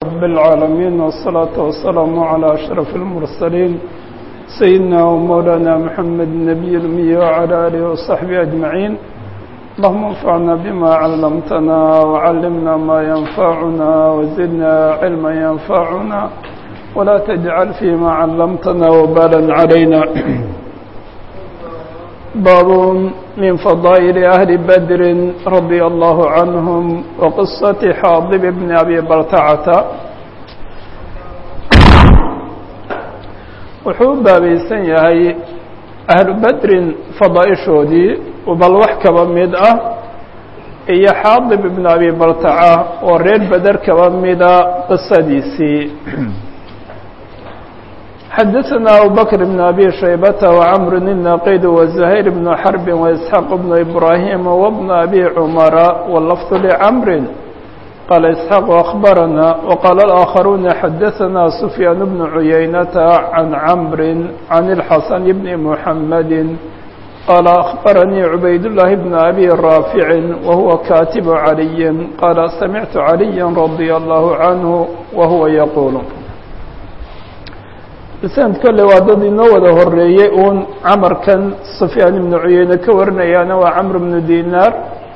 رب العالمين والصلاة والسلام على أشرف المرسلين سيدنا ومولانا محمد النبي الأمي وعلى آله وصحبه أجمعين اللهم انفعنا بما علمتنا وعلمنا ما ينفعنا وزدنا علما ينفعنا ولا تجعل فيما علمتنا وبالا علينا باب من فضائل أهل بدر رضي الله عنهم وقصة حاضب بن أبي برتعة wuxuu u baabaysan yahay ahlu bedrin fadaaishoodii bal wax kaba mid ah iyo xaadib ibn abi bartaca oo reer beder kaba mida qisadiisii xadaثna abubakr bn abi shaybata وcmr الnaqid وزhayr bn xrb وإسxaaq bn ibrahim وbn abi cmara wlfظ lcmri qال إسحاq أخبرنا وqال الآخرون xdثna سفyان بن عuيynة عن عمر عن الحسن بن محمد qال أخبرني عبayd الله بن أbي رافع وهو كاتب علي qال سمعت عليا رضي الله عنه وهو يقول سند kole waa dad inoo wada horeeyey un cmrkan سفyاan بن عuyeyne ka warinayaana waa cمر بن ديناr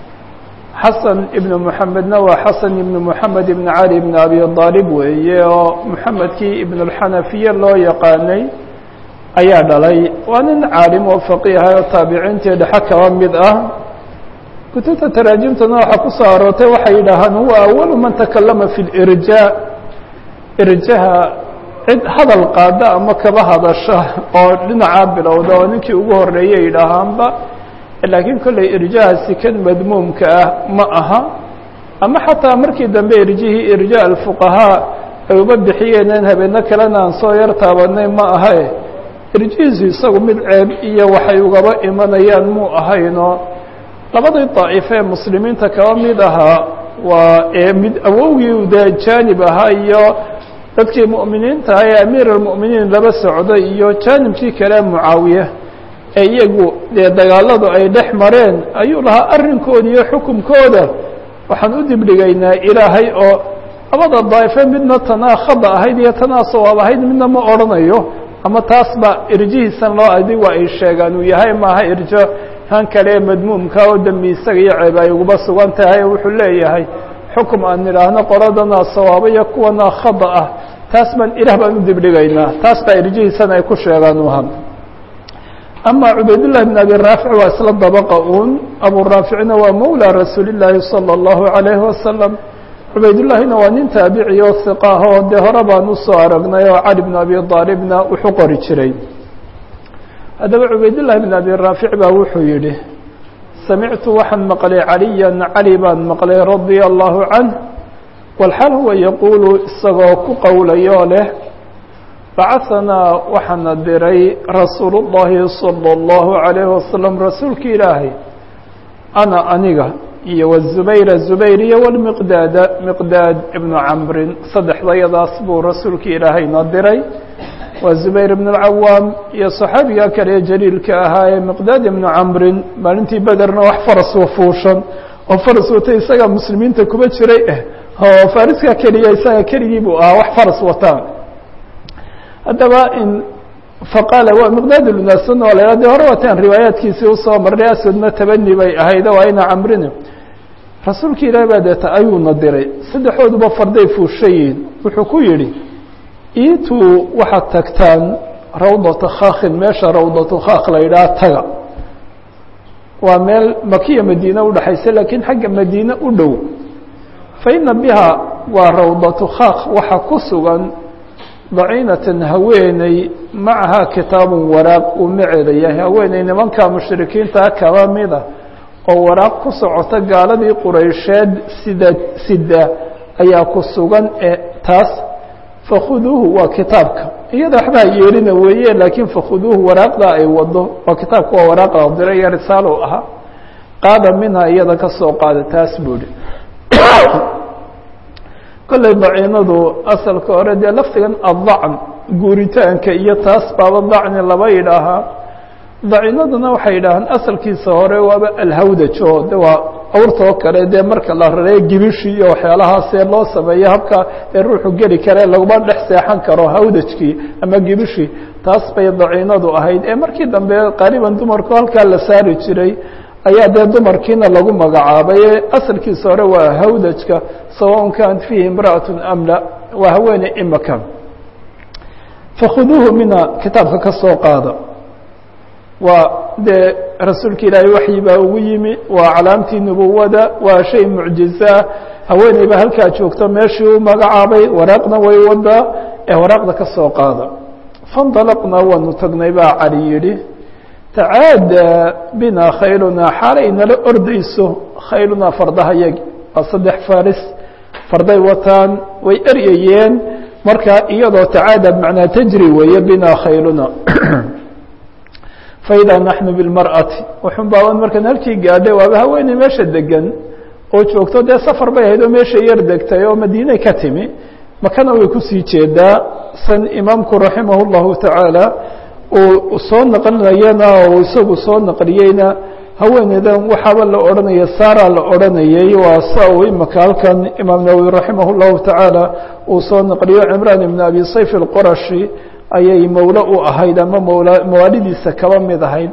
xasan ibnu moxamedna waa xasan ibnu moxamed ibn cali ibn abi aalib weeye oo moxamedkii ibnulxanafiye loo yaqaanay ayaa dhalay waa nin caalim oo faqiiha oo taabiciintii dhexe kaba mid ah kutubta taraajimtana waxaa ku soo aroortay waxay yidhaahaan huwa awalu man takalama fi lirja irjaha cid hadal qaada ama kaba hadasha oo dhinacaa bilowda oo ninkii ugu horeeyay yidhaahaanba laakiin kolley irjahaasi kan madmuumka ah ma aha ama xataa markii dambe irjihii irja alfuqahaa ay uba bixiyeeneen habeeno kalena aan soo yar taabanay ma ahae irjihiisu isagu mid ceeb iyo waxay ugaba imanayaan muu ahayno labadii daa'ife ee muslimiinta kaba mid ahaa waa ee mid awowgii de jaanib ahaa iyo dadkii mu'miniinta ah ee amiir almu'miniin laba socday iyo jaanibkii kale mucaawiye ee iyagu dee dagaaladu ay dhex mareen ayuu lahaa arrinkooda iyo xukumkooda waxaan u dibdhigaynaa ilaahay oo labada daa'ife midna tanaa khada ahayd iyo tanaa sawaab ahayd midna ma odhanayo ama taas ba irjihiisan loo adigu ay sheegaan uu yahay maaha irjo han kale ee madmuumka oo dembi isaga iyo ceeb ay uguba sugan tahay wuxuu leeyahay xukum aan nidhaahno qoladana sawaabo iyo kuwana khada ah taas baan ilaah baan u dibdhigaynaa taas baa irjihiisan ay ku sheegaan uha ama cubaydاللahi بن abi raafic waa isla dabqa un abu raaficna waa mawlى rasuuli الlaahi salى الlahu عalayه wasalam cubaydالlahina waa nin taabici oo hiqa ah oo dee hore baan usoo aragnay oo cali bn abi aalibna wuxuu qori jiray haddaba cubaydالlahi bn abi raafic baa wuxuu yihi samictu waxaan maqlay caliya cali baan maqlay radيa الlahu canh wاlxaal huwa yaquulu isagoo ku qowlayoo leh bacahanaa waxaana diray rasuulu اllahi salى اllahu عalayه wasalam rasuulka ilaahay ana aniga iyo wzubayra zubayr iyo wlmiqdaada miqdaad ibnu camrin saddexdayadaas buu rasuulka ilaahayna diray waa zubayr ibn اlcawaam iyo saxaabiga kale ee jaliilka ahaa ee miqdaad ibnu camrin maalintii bederna wax faras wafuushan oo faras watay isaga muslimiinta kuba jiray eh oo fariska keliya isaga keligii buu ahaa wax faras wataan haddaba in faqaala waa miqdaad lunaasan oo la de hore wataan riwaayaadkiisii usoo marnay aswadna tabani bay ahayd oo ayna camrina rasuulka ilaahi baa deeta ayuuna diray saddexdooduba farday fuushayiin wuxuu ku yidhi iituu waxaad tagtaan rawdata khaakin meesha rawdatu khaak la yidhaha taga waa meel makiya madiine udhexaysa laakiin xagga madiine u dhow fa ina biha waa rawdatu khaak waxa ku sugan daciinatan haweeney macahaa kitaabun waraaq uu maceeda yahay haweeney nimanka mushrikiinta kaba mida oo waraaq ku socota gaaladii quraysheed sida sida ayaa ku sugan ee taas fakhuduuhu waa kitaabka iyada waxbaa yeelina weeye laakiin fakhuduuhu waraaqda ay wado waa kitaabka waa waraaqda dira iyo risaalo ahaa qaada minha iyada ka soo qaada taas buu ihi kolley daciinadu asalka hore dee laftigan addacn guuritaanka iyo taas baaba dacni laba yidhaahaa daciinaduna waxay yidhaahaan asalkiisa hore waaba alhawdaj oo de waa awrta oo kale dee marka la rareeyo gibishi iyo waxyaalahaasee loo sameeyo habka ee ruuxu geli kare laguma dhex seexan karo hawdajkii ama gibishi taas bay daciinadu ahayd ee markii dambe qaaliban dumarku halkaa la saari jiray ayaa dee dumarkiina lagu magacaabay asalkiisa hore waa hawdajka sawaءn kanat fiihi imra'aة am la waa haweeney imaka fakhuduuhu mina kitaabka ka soo qaada waa dee rasuulka ilaahay waxyi baa ugu yimi waa calaamtii nubuwada waa shay mucjiza haweeney baa halkaa joogto meeshii u magacaabay waraaqna way wadaa ee waraaqda ka soo qaada faاndalaqna waanu tagnay baa cali yidhi tacaada bina khaylunaa xaalay nala ordayso khaylunaa fardaha yagi waa saddex faris farday wataan way eryayeen marka iyadoo tacaada macnaa tajri weeye bina khayluna faidaa naxnu bilmar'ati wuxun baaban markaan halkii gaadhay waaba haweeney meesha degan oo joogto dee safar bay ahayd oo meesha yar degtay oo madiinay ka timi makana way kusii jeedaa san imaamku raximah اllahu tacaala uu soo naqlinayana oo isagu soo naqliyeyna haweeneydan waxaaba la odhanaya saara la odhanayay waa sa uu imaka halkan imaam nawowi raximah اllahu tacaala uu soo naqliyo cimraan ibn abi sayf اlqorashi ayay mawlo u ahayd ama mawla mawaalidiisa kaba mid ahayd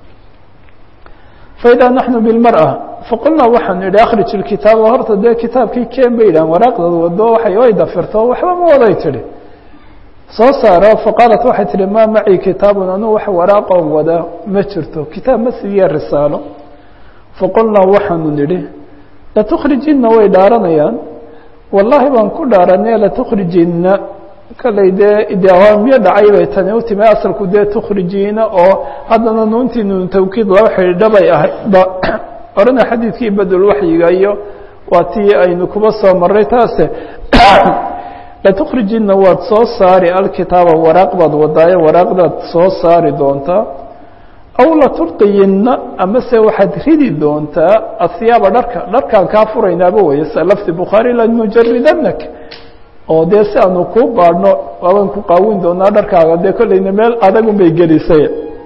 faidaa naxnu bilmar'a faqulnaa waxaanu idhi akhrij ilkitaaba horta dee kitaabkii keen bay yidhahan waraaqdad wado waxay way dafirto waxba ma waday tidhi soo saaro faqaalat waxay tihi maa macii kitaabun anuu wax waraaqoon wada ma jirto kitaab ma siiye risaalo faqulnaa waxaanu nidhi latukhrijinna way dhaaranayaan wallaahi baan ku dhaaranay latukhrijinna kallay dee idawaamiyo dhacay bay tani u timi asalku dee tukhrijiina oo haddana nuuntii nuun tawkiid laba xidhiidha bay ahaydba orana xadiidkii badulwaxyiga iyo waa tii aynu kuba soo maray taase latukhrijinna waad soo saari alkitaaba waraaq baad wadaaye waraaqdaad soo saari doontaa aw laturqiyinna amase waxaad ridi doontaa ahiyaaba dharka dharkaan kaa furaynaaba weye sa lafdi bukhaari lanujaridanak oo dee si aanu kuu baadhno waabaan ku qaawin doonaa dharkaaga dee kollayna meel adagun bay gelisay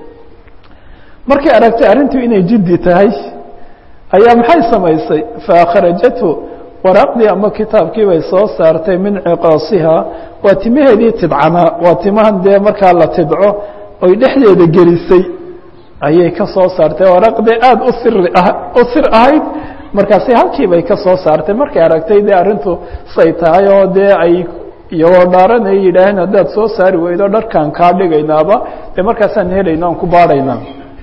markay aragtay arrintu inay jiddi tahay ayaa maxay samaysay faakhrajathu waraaqdii ama kitaabkii bay soo saartay min ciqaasiha waa timaheedii tidcanaa waa timahan dee markaa la tidco oy dhexdeeda gelisay ayay ka soo saartay waraaqdee aada u siri ah u sir ahayd markaasi halkii bay ka soo saartay markay aragtay dee arrintu say tahay oo dee ay iyagoo dhaaran ay yidhaaheen haddaad soo saari weydo dharkaan kaa dhigaynaaba dee markaasaan helayna aan ku baadhaynaa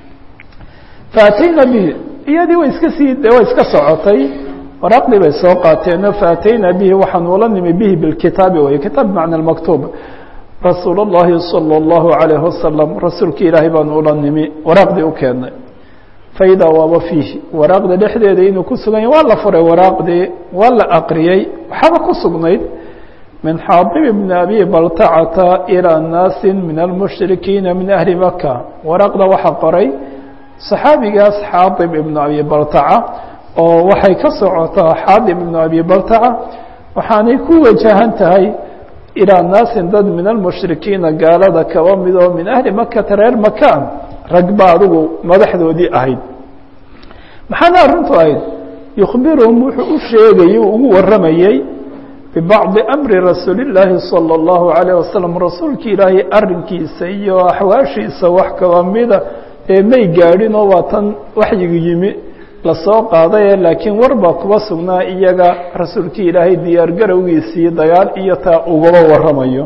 faatayna bihi iyadii way iska sii de way iska socotay waraaqdii bay soo qaateeno faatayna bihi waxaan ula nimi bihi bilkitaabi wey kitaab bimacna maktuub rasuul اllahi salى اllahu عalayh wasalam rasuulki ilaahay baan ula nimi waraaqdii u keennay faidaa waaba fiihi waraaqda dhexdeeda inuu ku sugan yahy waa la furay waraaqdii waa la aqriyey waxaaba ku sugnayd min xaadib bni abi baltacata ilىa naasi min almushrikiina min ahli maka waraaqda waxaa qoray saxaabigaas xaadib ibnu abi baltaca oo waxay ka socotaa xaadib ibnu abi baltaca waxaanay ku wajahan tahay ilaa naasin dad min almushrikiina gaalada kaba mid oo min ahli makata reer makaan rag ba adigu madaxdoodii ahayd maxaana arrintu ahayd yukhbiruhum wuxuu u sheegayey ugu warramayey bibacdi amri rasuuli illaahi salى اllahu عalayه wasalam rasuulki ilaahay arrinkiisa iyo axwaashiisa wax kaba mida ee may gaadhin oo waa tan waxyigu yimi lasoo qaadaye laakiin war baa kuba sugnaa iyaga rasuulkii ilaahay diyaar garowgiisii dagaal iyo taa ugaba warramayo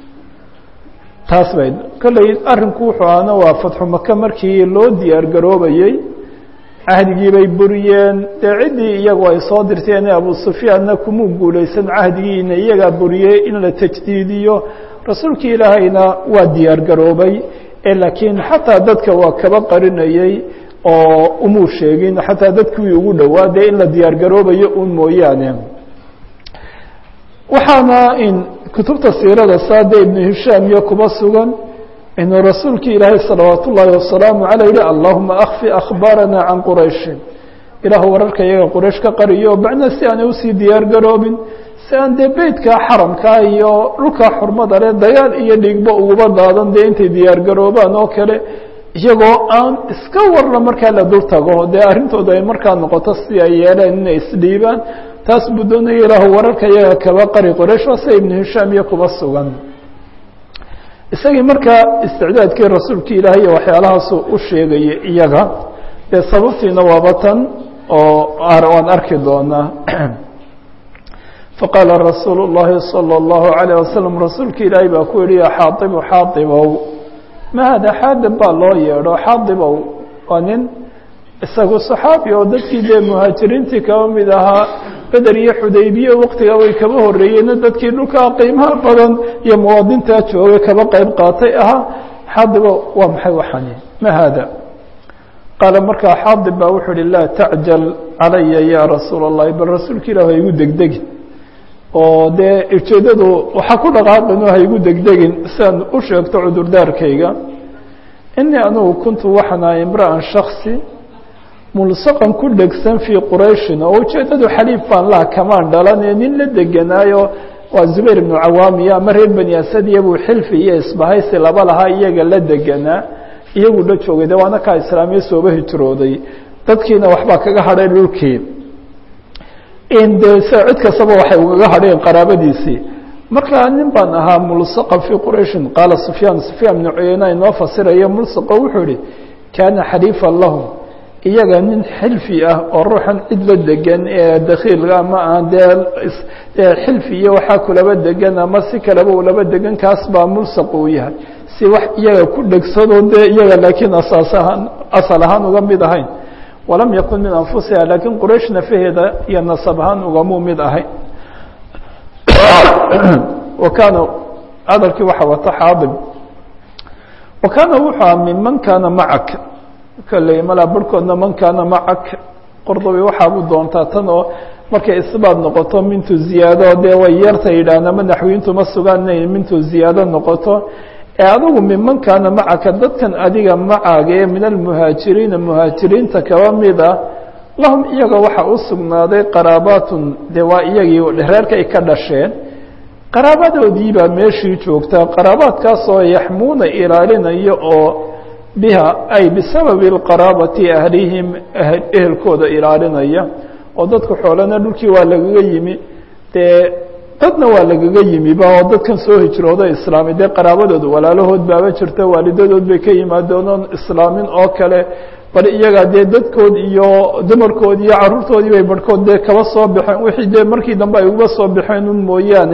taas bay kolley arrinku wuxuu ahna waa fatxu maka markii loo diyaar garoobayey cahdigii bay buriyeen dee ciddii iyagu ay soo dirteen abu sufyaanna kumuu guulaysan cahdigiina iyagaa buriyey in la tajdiidiyo rasuulkii ilaahayna waa diyaar garoobay ee laakiin xataa dadka waa kaba qarinayey oo umuu sheegin xataa dadkuwii ugu dhowaa dee in la diyaar garoobayo un mooyaane waxaana in kutubta siirada saade ibnu hishaam iyo kuba sugan inuu rasuulkii ilaahay salawaat ullaahi wasalaamu caley yihi allahuma akfi akhbaarana can qurayshin ilaahu wararka iyaga quraysh ka qariyo macna si aanay usii diyaar garoobin si aan dee beytka xaramkaa iyo dhulkaa xurmada leh dagaal iyo dhigba uguba daadan dee intay diyaar garoobaan oo kale iyagoo aan iska warna markaa la dul tago dee arrintooda ay markaa noqoto si ay yeeleen inay isdhiibaan taas buu doonaya ilaahu wararka iyaga kaba qari qoraysh waa sida ibnu hishaam iyo kuba sugan isagii markaa isticdaadkii rasuulka ilaahay iyo waxyaalahaasu u sheegayay iyaga dee sababtiina waaba tan oo waan arki doonaa faqaala rasuulu الlahi salى الlahu عalيه wasalam rasuulka ilaahay baa ku yihi ya xaaibu xaaibow ma hada xaadib baa loo yeedho xaadibow waa nin isagu صaxaabi oo dadkii dee muhaajiriintii kaba mid ahaa beder iyo xudaybiye waktigaa way kaba horeeyeen dadkii dhulkaa qiimaha badan iyo muwaadintaa joogay kaba qeyb qaatay ahaa xaadibo waa maxay waxani ma haada qaala markaa xaadib baa wuxuu uhi laa tacjal calaya ya rasuula الlahi bal rasuulka ilah ha igu degdegin oo dee ujeeddadu waxaa ku dhaqaaqin oo ha igu degdegin siaan u sheegto cudurdaarkayga inii anugu kuntu waxaan ahay imra'an shaksi mulsaqan ku dhegsan fii qurayshin oo ujeeddadu xaliif baan laha kamaan dhalanee nin la deganaayo waa zubayr ibnu cawaamiya ama reer bani asadiya buu xilfi iyo isbahaysi laba lahaa iyaga la deganaa iyagu la joogay de waana kaa islaamiya sooba hijrooday dadkiina waxbaa kaga hadhay dhulkii de s cid kastaba waxay ugaga hadheen qaraabadiisii markaa nin baan ahaa mulsaqa fii qurayshin qaala sufyaan sufyaan ibnu cuyeyna inoo fasiraya mulsaqo wuxuu ihi kaana xaliifan lahum iyaga nin xilfi ah oo ruuxan cid la degan ee dakiilka ama aan dee xilfi iyo waxaa kulaba degan ama si kaleba ulaba degan kaas baa mulsaq uu yahay si wax iyaga ku dhegsadoo dee iyaga laakiin asaas ahaan asal ahaan uga mid ahayn walam yakun min anfusiha laakiin quraysh nafaheeda iyo nasab ahaan ugamuu mid ahayn wa kaana hadalkii waxaa wata xaadib wa kaana wuxuu aha minman kaana macak kalley malaa barhkoodna man kaana macak qordobi waxaabuu doontaa tan oo markay isbaad noqoto mintu ziyaado dee way yarta yidhaahn ama naxwiyiintu ma sugaan inay mintu ziyaado noqoto ee adigu minman kaana macaka dadkan adiga macaaga ee min almuhaajiriina muhaajiriinta kaba mid ah lahum iyaga waxaa u sugnaaday qaraabaatun dee waa iyagii reerka ay ka dhasheen qaraabadoodii baa meeshii joogtaa qaraabaadkaasoo yaxmuuna ilaalinayo oo biha ay bisababi اlqaraabati ahlihim ehelkooda ilaalinaya oo dadka xoolana dhulkii waa lagaga yimi dee dadna waa lagaga yimiba oo dadkan soo hijrooda islaamay dee qaraabadooda walaalahood baaba jirta waalidadood bay ka yimaadeen oon islaamin oo kale bal iyaga dee dadkood iyo dumarkood iyo caruurtoodii bay barhkood dee kaba soo baxeen wixii dee markii dambe ay uga soo baxeen un mooyaane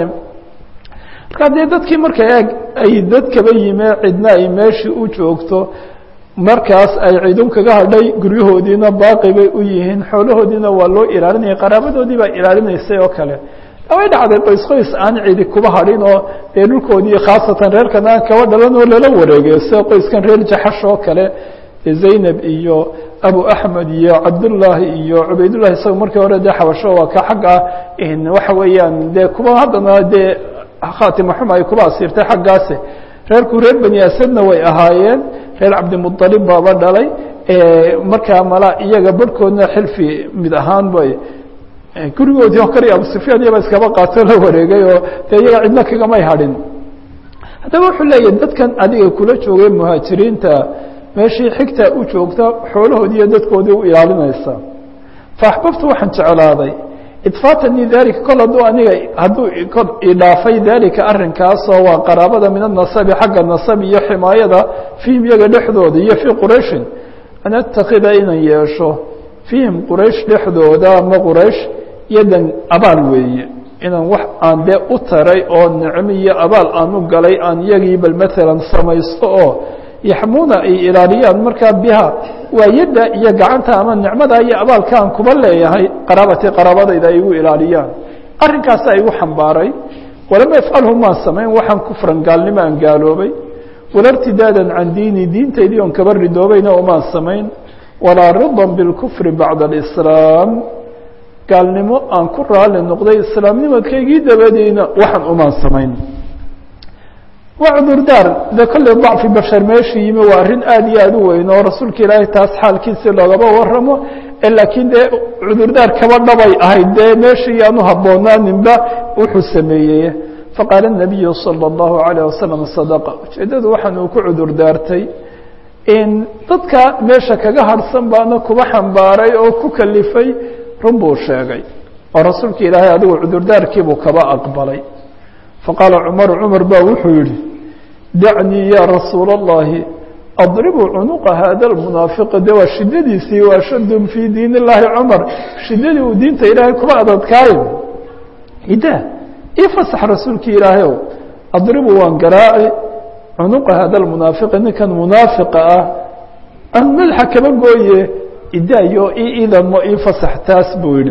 markaa dee dadkii marka eeg ay dad kaba yime cidna ay meeshii u joogto markaas ay cidun kaga hadhay guryahoodiina baaqi bay u yihiin xoolahoodiina waa loo ilaalinaya qaraabadoodii baa ilaalinaysay oo kale way dhacday qoys qoys aan cidi kuba hadhin oo dee dhulkoodii khaasatan reerkan aan kaba dhalan oo lala wareegayo sida qoyskan reer jaxash oo kale zaynab iyo abu axmed iyo cabdullaahi iyo cubaydullahi isaga markii hore dee xabasho waa ka xagga waxa weeyaan dee kuba haddana dee khaatima xuma ay kuba asiirtay xaggaasi reerku reer bani asadna way ahaayeen reer cabdimuطalib baaba dhalay markaa mala iyaga barhkoodna xilfi mid ahaan bay gurigoodii oo kale abu sufyaan iyaba iskaba qaato la wareegay oo dee iyaga cidna kagamay hadhin haddaba wuxuu leeyahay dadkan adiga kula joogay muhaajiriinta meeshii xigta u joogta xoolahoodii iyo dadkoodii u ilaalinaysa faaxbabtu waxaan jeclaaday idfaatanii dalika kol hadduu aniga hadduu kol idhaafay dalika arrinkaasoo waa qaraabada min anasabi xagga nasab iyo ximaayada fiihim iyaga dhexdooda iyo fii qurayshin an atakida inaan yeesho fiihim quraysh dhexdooda ama quraysh yadan abaal weeye inaan wax aan dee u taray oo nicmo iyo abaal aan u galay aan iyagii bal maalan samaysto oo yaxmuuna ay ilaaliyaan markaa biha waa yadda iyo gacanta ama nicmada iyo abaalka aan kuba leeyahay qaraabatii qaraabadayda ay igu ilaaliyaan arrinkaasa igu xambaaray walama yafcalhu maan samayn waxaan kufran gaalnimo aan gaaloobay wala irtidaadan can diini diintaydii oon kaba ridoobayna umaan samayn walaa ridan bilkufri bacda alislaam gaalnimo aan ku raali noqday islaamnimadkaygii dabadiina waxaan umaan samayn waa cudurdaar de kolley dacfi bashar meesha yimi waa arrin aada iyo aada u weyn oo rasuulka ilaahay taas xaalkiisi loogaba waramo laakiin dee cudurdaar kaba dhabay ahayd dee meeshii aanu habboonaaninba wuxuu sameeyey faqaala الnabiyu salى اllahu عalيه wasalam sadaqa ujeeddadu waxaan uu ku cudurdaartay dadka meesha kaga harhsan baana kuba xambaaray oo ku kalifay run buu sheegay oo rasuulka ilaahay adigu cudurdaarkiibuu kaba aqbalay faqaala cumaru cumar baa wuxuu yihi dacnii ya rasuula اllahi adribu cunuqa hada lmunaafiqi de waa shidadiisii waa shadun fii diin illaahi cumar shidadii uu diinta ilaahay kuba adadkaayo ida ii fasax rasuulkii ilaahayow adribu waan garaaci cunuqa hada lmunaafiqi ninkan munaafiqa ah aan madaxa kaba gooye idaayo ii idamo ii fasax taas buu yihi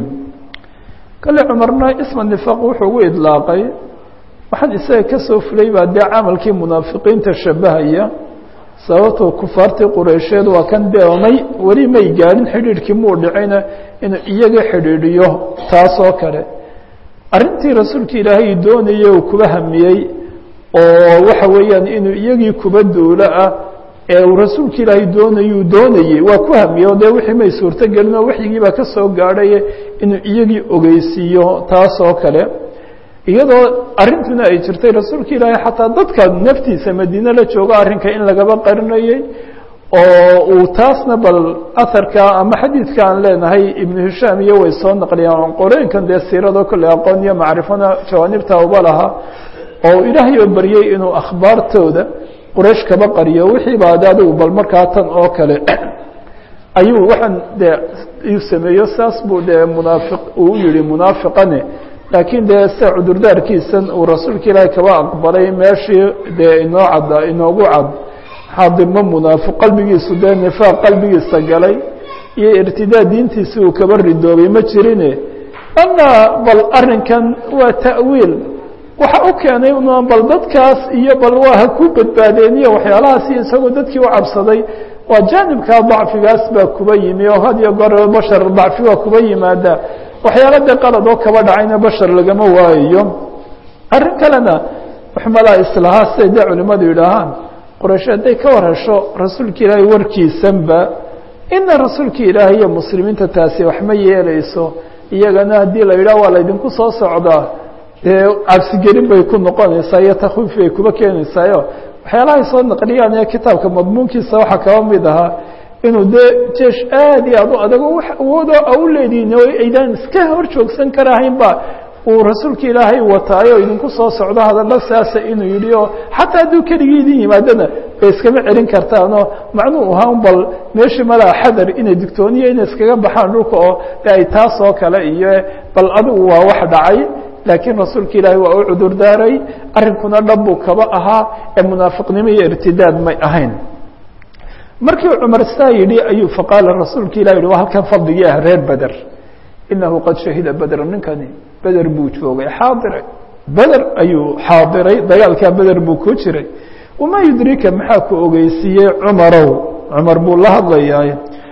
kale cumarna isma nifaaq wuxuu ugu idlaaqay waxaan isaga ka soo fulay baa dee camalkii munaafiqiinta shabahaya sababtoo kufaartii qureysheed waa kan deomay weli may gaadhin xidhiidhkii muu dhicayna inuu iyaga xidhiidhiyo taasoo kale arrintii rasuulka ilaahay doonayey uu kuba hamiyey oo waxa weeyaan inuu iyagii kuba duulo ah ee uu rasuulka ilaahay doonayuu doonayey waa ku hamiyey oo dee wixii may suurto gelin oo waxyigii baa ka soo gaadhaye inuu iyagii ogeysiiyo taasoo kale iyadoo arrintuna ay jirtay rasuulka ilaahay xataa dadka naftiisa madiine la joogo arrinka in lagaba qarinayey oo uu taasna bal aharka ama xadiidka aan leenahay ibnu hishaam iyo way soo naqliyaan qorooyinkan dee siirado kolley aqoon iyo macrifona jawaanibta uba laha oo ilaahay oo baryey inuu akhbaartooda quraysh kaba qariyo wixii ba de adigu bal markaa tan oo kale ayuu waxaan de uu sameeyo saas buu dee munaafiq uu yihi munaafiqane laakiin dee sida cudurdaarkiisan uu rasuulka ilaahay kaba aqbalay meeshii dee inoo cadda inoogu cad xaadirma munaafiq qalbigiisu dee nifaaq qalbigiisa galay iyo irtidaad diintiisi uu kaba ridoobay ma jirine ana bal arrinkan waa ta'wiil waxa u keenay un bal dadkaas iyo bal waa ha ku badbaadeeniyo waxyaalahaasi isagoo dadkii u cabsaday waa jaanibkaa dacfigaas baa kuba yimi oo had iyo goor bashar dacfi waa kuba yimaada waxyaala dee qalad oo kaba dhacayna bashar lagama waayayo arrin kalena waxmalaa islahaa siday dee culimadu yidhaahaan qoraysh hadday ka war hesho rasuulka ilaahay warkiisanba ina rasuulka ilaahay iyo muslimiinta taasi wax ma yeeleyso iyagana haddii la yidhah waa laydinku soo socdaa dee cabsigelin bay ku noqonaysaa iyo takwiif bay kuba keenaysaayo waxyaalahay soo naqliyaan ee kitaabka madmuunkiisa waxaa kaba mid ahaa inuu dee jeesh aad iyo aad u adago wax awoodo a u leedihin oo aydaan iska hor joogsan karahaynba uu rasuulka ilaahay wataayo idinku soo socdo hadallo saasa inuu yidhi oo xataa hadduu keligii idin yimaadana bay iskama celin kartaanoo macnuu ahaa un bal meeshii malaa xadar inay digtooniyo inay iskaga baxaan dhulka oo de ay taas oo kale iyo bal adigu waa wax dhacay laakiin rasuulka ilaahay waa u cudur daaray arrinkuna dhab buu kaba ahaa ee munaafiqnimo iyo irtidaad may ahayn markii cumar saa yidhi ayuu faqaala rasuulka ilah yihi waa halkan fadligii ah reer beder inahu qad shahida bedra ninkani beder buu joogay xaadiray beder ayuu xaadiray dagaalkaa beder buu ku jiray wamaa yudrika maxaa ku ogeysiiyey cumarow cumar buu la hadlayaay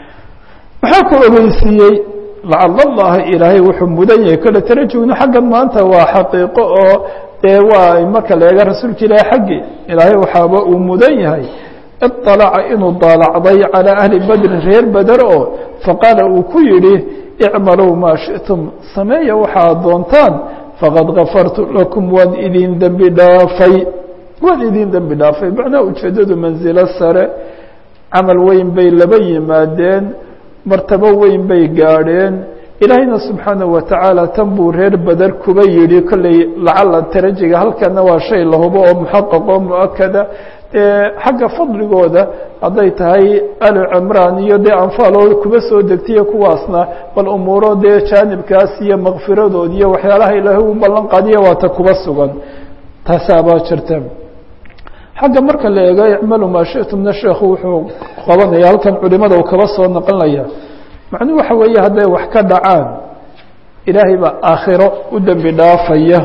maxaa ku ogeysiiyey lacala allaha ilaahay wuxuu mudan yahay kole tarajugna xaggan maanta waa xaqiiqo oo dee waa marka la eega rasuulka ilaahay xaggii ilaahay waxaaba uu mudan yahay iطalaca inuu daalacday calىa ahli bedrin reer beder oo faqaala uu ku yidhi icmaluu maa shiئtum sameeya waxaad doontaan faqad gafartu lakum waan idin dembi dhaafay waan idin dembi dhaafay macnaha ujeeddadu mansilo sare camal weyn bay laba yimaadeen martabo weyn bay gaadheen ilaahayna subxaanaه watacaala tan buu reer beder kuba yidhi kolley lacala tarajiga halkana waa shay la hubo oo muxaqaq oo muakada xagga fadligooda hadday tahay ali cimraan iyo dee anfaaloo kuba soo degtaiyo kuwaasna bal umuuro dee jaanibkaas iyo makfiradood iyo waxyaalaha ilaahay u ballan qaadiya waata kuba sugan taasaabaa jirta xagga marka la eego icmalu maa shitumna sheekhu wuxuu qabanaya halkan culimada uu kaba soo naqlinaya macnuhu waxa weeye hadday wax ka dhacaan ilaahay baa aakhiro u dembi dhaafaya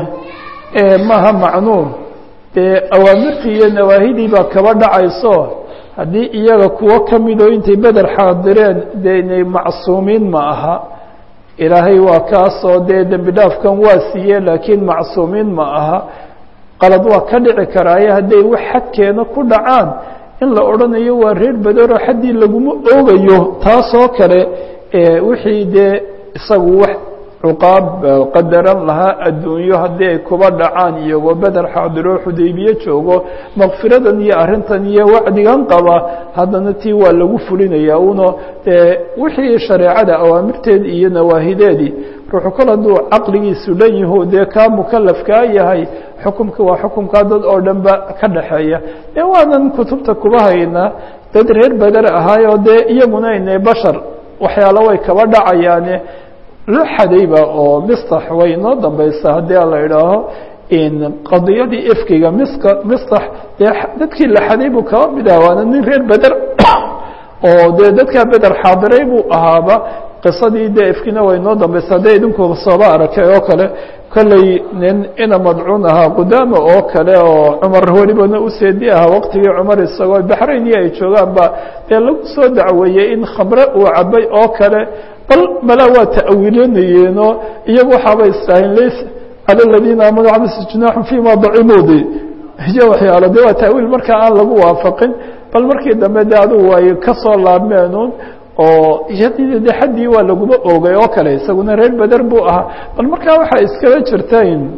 maaha macnuun dee awaamirtii iyo nawaahidii baa kaba dhacayso haddii iyaga kuwo ka midoo intay beder xaadireen dee inay macsuumiin ma aha ilaahay waa kaasoo dee dembi dhaafkan waa siiye laakiin macsuumiin ma aha qalad waa ka dhici karaaye hadday wax xadkeena ku dhacaan in la odhanayo waa reer bederoo xaddii laguma oogayo taasoo kale wixii dee isagu wax cuqaab qadaran lahaa adduunyo haddii ay kuba dhacaan iyagoo beder xaadiro xudaybiye joogo makfiradan iyo arrintan iyo wacdigan qaba haddana tii waa lagu fulinayaa uno dee wixii shareecada awaamirteedi iyo nawaahideedii ruuxu kol hadduu caqligiisu dhan yaho dee kaa mukalafkaa yahay xukumka waa xukumkaa dad oo dhan ba ka dhaxeeya dee waanan kutubta kuba haynaa dad reer beder ahaayoo dee iyaguna ine bashar waxyaalo way kaba dhacayaane loo xadayba oo mistax way inoo dambaysa haddii la idhaaho qadiyadii ifkiga miska mistax dee dadkii la xaday buu kaba mid aha waana nin reer beder oo dee dadkaa beder xaadiray buu ahaaba qisadii dee ifkina way inoo dambaysa haddii idinku sooba arakay oo kale kolley nin ina madcuun ahaa qudaama oo kale oo cumar welibana u seedi ahaa waqtigii cumar isagoo baxrayn iyo ay joogaan ba dee lagu soo dacweeyey in khamre uu cabay oo kale bal malaa waa ta'wiilanayeenoo iyagu waxaaba istaaheen lays cala aladiina aamanuu cabasa junaaxun fima dacimudi iyo waxyaalo de waa ta'wiil markaa aan lagu waafaqin bal markii dambe de adugu way ka soo laabmeenun oo de xaddii waa laguma oogay oo kale isaguna reer beder buu ahaa bal markaa waxaa iskaba jirta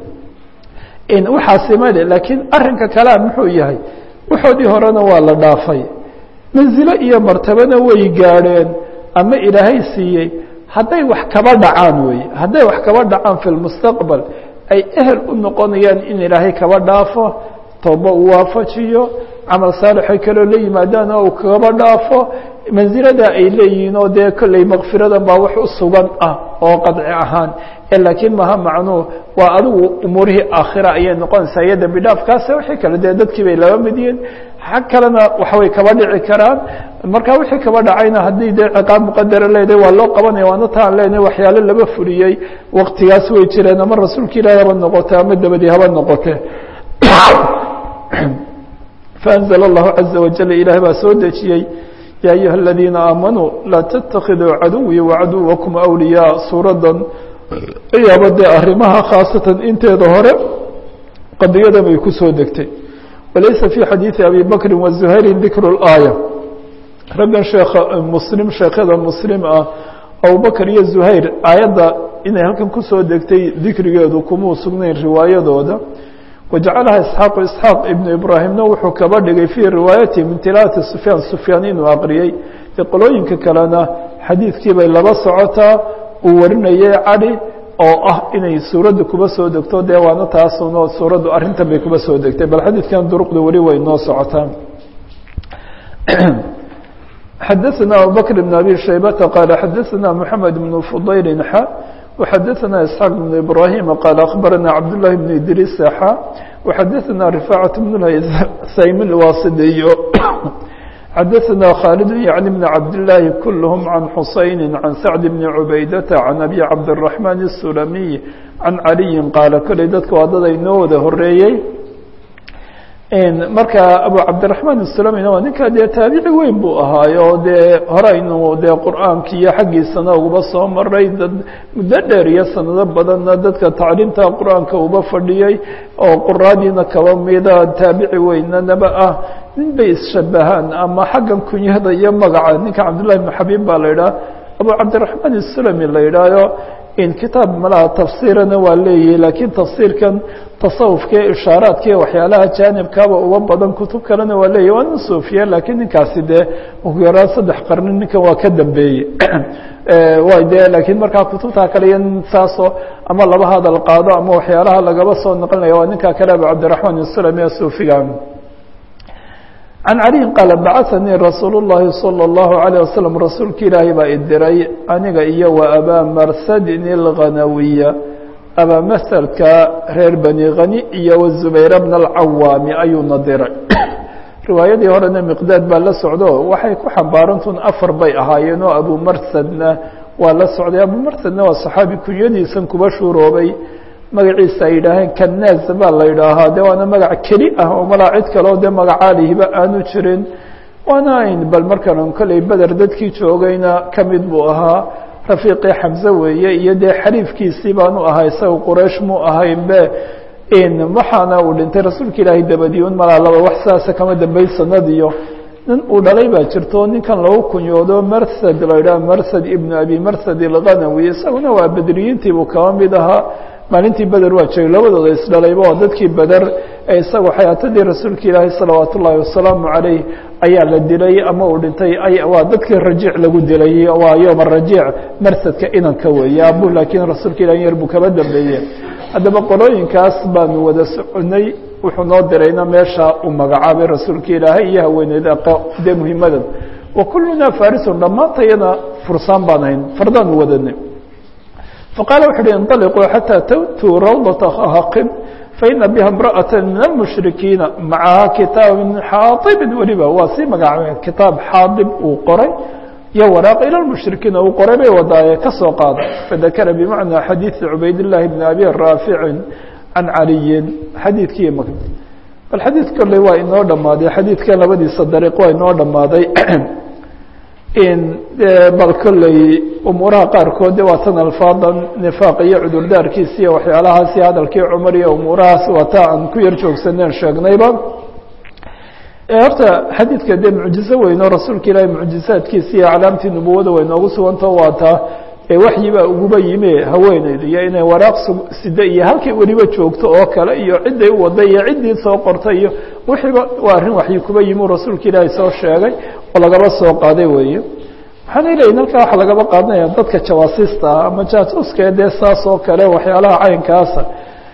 waxaasi male laakiin arrinka kalea muxuu yahay waxoodii horena waa la dhaafay manzilo iyo martabana way gaadheen ama ilaahay siiyey hadday wax kaba dhacaan wey hadday wax kaba dhacaan fi lmustaqbal ay ehel u noqonayaan in ilaahay kaba dhaafo tooba uu waafajiyo camal saalixay kaloo la yimaadaan oo uu kaba dhaafo mansilada ay leeyihiin oo dee kolley makfiradan baa wax u sugan ah oo qadci ahaan laakiin maha macnuu waa adigu umuurihii aakhira ayay noqonaysaa iyo dembi dhaafkaase wixii kale dee dadkii bay laba mid yihiin xag kalena waxbay kaba dhici karaan marka wixii kaba dhacayna haddii dee ciqaab muqadara leedahay waa loo qabanaya waana taan leenahay waxyaalo laba fuliyey waktigaas way jireen ama rasuulka ilahi haba noqote ama dabadii haba noqote faanzla allahu caza wajal ilahay baa soo dejiyey ya ayuha aladiina aamanuu laa tatakiduu caduwii wacaduwakum awliyaa suuradan ayaaba dee arrimaha khaasatan inteeda hore qadiyadan bay ku soo degtay walaysa fi xadiidi abi bakri wazuhayrin dikru اlaaya raggan sheekha muslim sheekhada muslim ah abubakr iyo zuhayr aayadda inay halkan kusoo degtay dikrigeedu kumuu sugnayn riwaayadooda wajacalaha isxaaqu isxaaq ibnu ibraahimna wuxuu kaba dhigay fii riwaayatihi min tilaawati sufyaan sufyaan inuu aqriyey dee qolooyinka kalena xadiidkii bay laba socotaa uu warinayay cadi oo ah inay suuradda kuba soo degto dee waana taasuno suuraddu arrintan bay kuba soo degtay bal xadiidkan duruqda weli way noo socotaa xadaثna abubakr بn abi shaybata qaala xadaثna mحamed بn fudayl xa وxadaثna isxaaq بn ibrahim qaal akhbarana cabdالlahi بn idriis xa وxadaثna rifaacaة bn saym اlwasidiyo xadaثna khaalid yعni bn cabdالlahi kulhm can xusayni can sacd bni cubaydata can abi cabdالرaحman الsulamiy can caliyi qaala koley dadka waa dad ay noo wada horeeyey marka abu cabdiraحman الsulamina waa ninka dee taabici weyn buu ahaayo dee horeynu dee qur'aanki iyo xaggiisana uba soo maray dad muddo dheer iyo sanado badanna dadka tacliimta qur'aanka uba fadhiyey oo quraadiina kaba mida taabici weynanaba ah nin bay isshabahaan ama xaggan kunyada iyo magaca ninka cabdullahi bn xabiib baa la yidhaha abu cabdiraحman الsulami la yidhaayo in kitaab malaha tafsiirana waa leeyahay laakiin tafsiirkan tasawufka ee ishaaraadka iyo waxyaalaha jaanibkaaba uba badan kutub kalena waa leeyahy waa nin suufiya laakiin ninkaasi dee ugu yaraan saddex qarni ninkan waa ka dambeeyey way de laakiin markaa kutubtaa kale iyo saasoo ama laba hadal qaado ama waxyaalaha lagaba soo naqlinaya waa ninkaa kale abu cabdiraحman الsulami ee suufiga can caliyin qaala bacahanii rasuul اllahi salى اllahu عalيه wasalam rasuulka ilaahay baa idiray aniga iyo wa abaa marsadin اlghanawiya abaa masadka reer bani khani iyo wazubayr bna alcawaami ayuuna diray riwaayadii horena miqdaad baa la socdo waxay ku xambaarantun afar bay ahaayeen oo abu marsadna waa la socday abu marsadna waa saxaabi kunyadiisan kuba shuuroobay magaciisa ay yidhaaheen kanaaz baa la yidhaahaa de waana magac keli ah oo malaa cid kaleo dee magacaalihiba aanu jirin waana ayn bal markan kolley beder dadkii joogayna ka mid buu ahaa rafiiqii xamse weeye iyo dee xariifkiisii baanu ahaa isaga quraysh muu ahaynbe waxaana uu dhintay rasuulka ilaahay dabadiun malaa laba wax saasa kama dambeyn sanadiyo nin uu dhalay baa jirto ninkan lagu kunyoodo marsad la idhaha marsad ibnu abi marsad ilghanawi isaguna waa bedriyiintii buu kaba mid ahaa maalintii beder waa joogay labadooda isdhalayba oo dadkii beder ee isagu xayaatadii rasuulka ilaahi salawaat ullaahi wasalaamu calayh ayaa la dilay ama uu dhintay waa dadkii rajiic lagu dilay waa yooma rajiic marsadka inanka weeye abu laakiin rasuulka ilahi yar buu kaba dambeeye haddaba qolooyinkaas baanu wada soconay wuxuu noo dirayna meesha uu magacaabay rasuulka ilaahay iyo haweeneyda dee muhimadan wa kullunaa farisun dhammaantayana fursaan baan hayn fardaanu wadanay faqaala wuxu uhi inطaliquu xataa tawtuu rawdata haqib faina biha imra'ata min almushrikiina macaha kitaab min xaaibin weliba waa sii magacaabeen kitaab xaadib uu qoray iyo waraaq ila lmushrikiina uu qoray bay wadaaye ka soo qaada fadakara bimacnaa xadiidi cubaydillaahi bni abi raaficin can caliyin xadiidkii bal xadiid kolley waa inoo dhammaaday xadiidkan labadiisa dariiq waa inoo dhammaaday bal kolley umuuraha qaarkood de waa tan alfaadan nifaaq iyo cudurdaarkiisa iyo waxyaalahaasi hadalkii cumar iyo umuurahaas waa taa aan ku yar joogsaneen sheegnayba horta xadiidka dee mucjizo weyn oo rasuulka ilaahi mucjizaadkiisa iyo aclaamtii nubuwada way noogu sugantao waa taa waxyibaa uguba yime haweeneydu iyo inay waraaq sida iyo halkay weliba joogto oo kale iyo cidday u waday iyo ciddii soo qortay iyo wixiiba waa arrin waxyi kuba yimi rasuulka ilaahi soo sheegay oo lagaba soo qaaday weeye waxaan leeyihin halkaa waxaa lagaba qaadanaya dadka jawaasiista ah ama jaasuuska dee saas oo kale waxyaalaha caynkaasa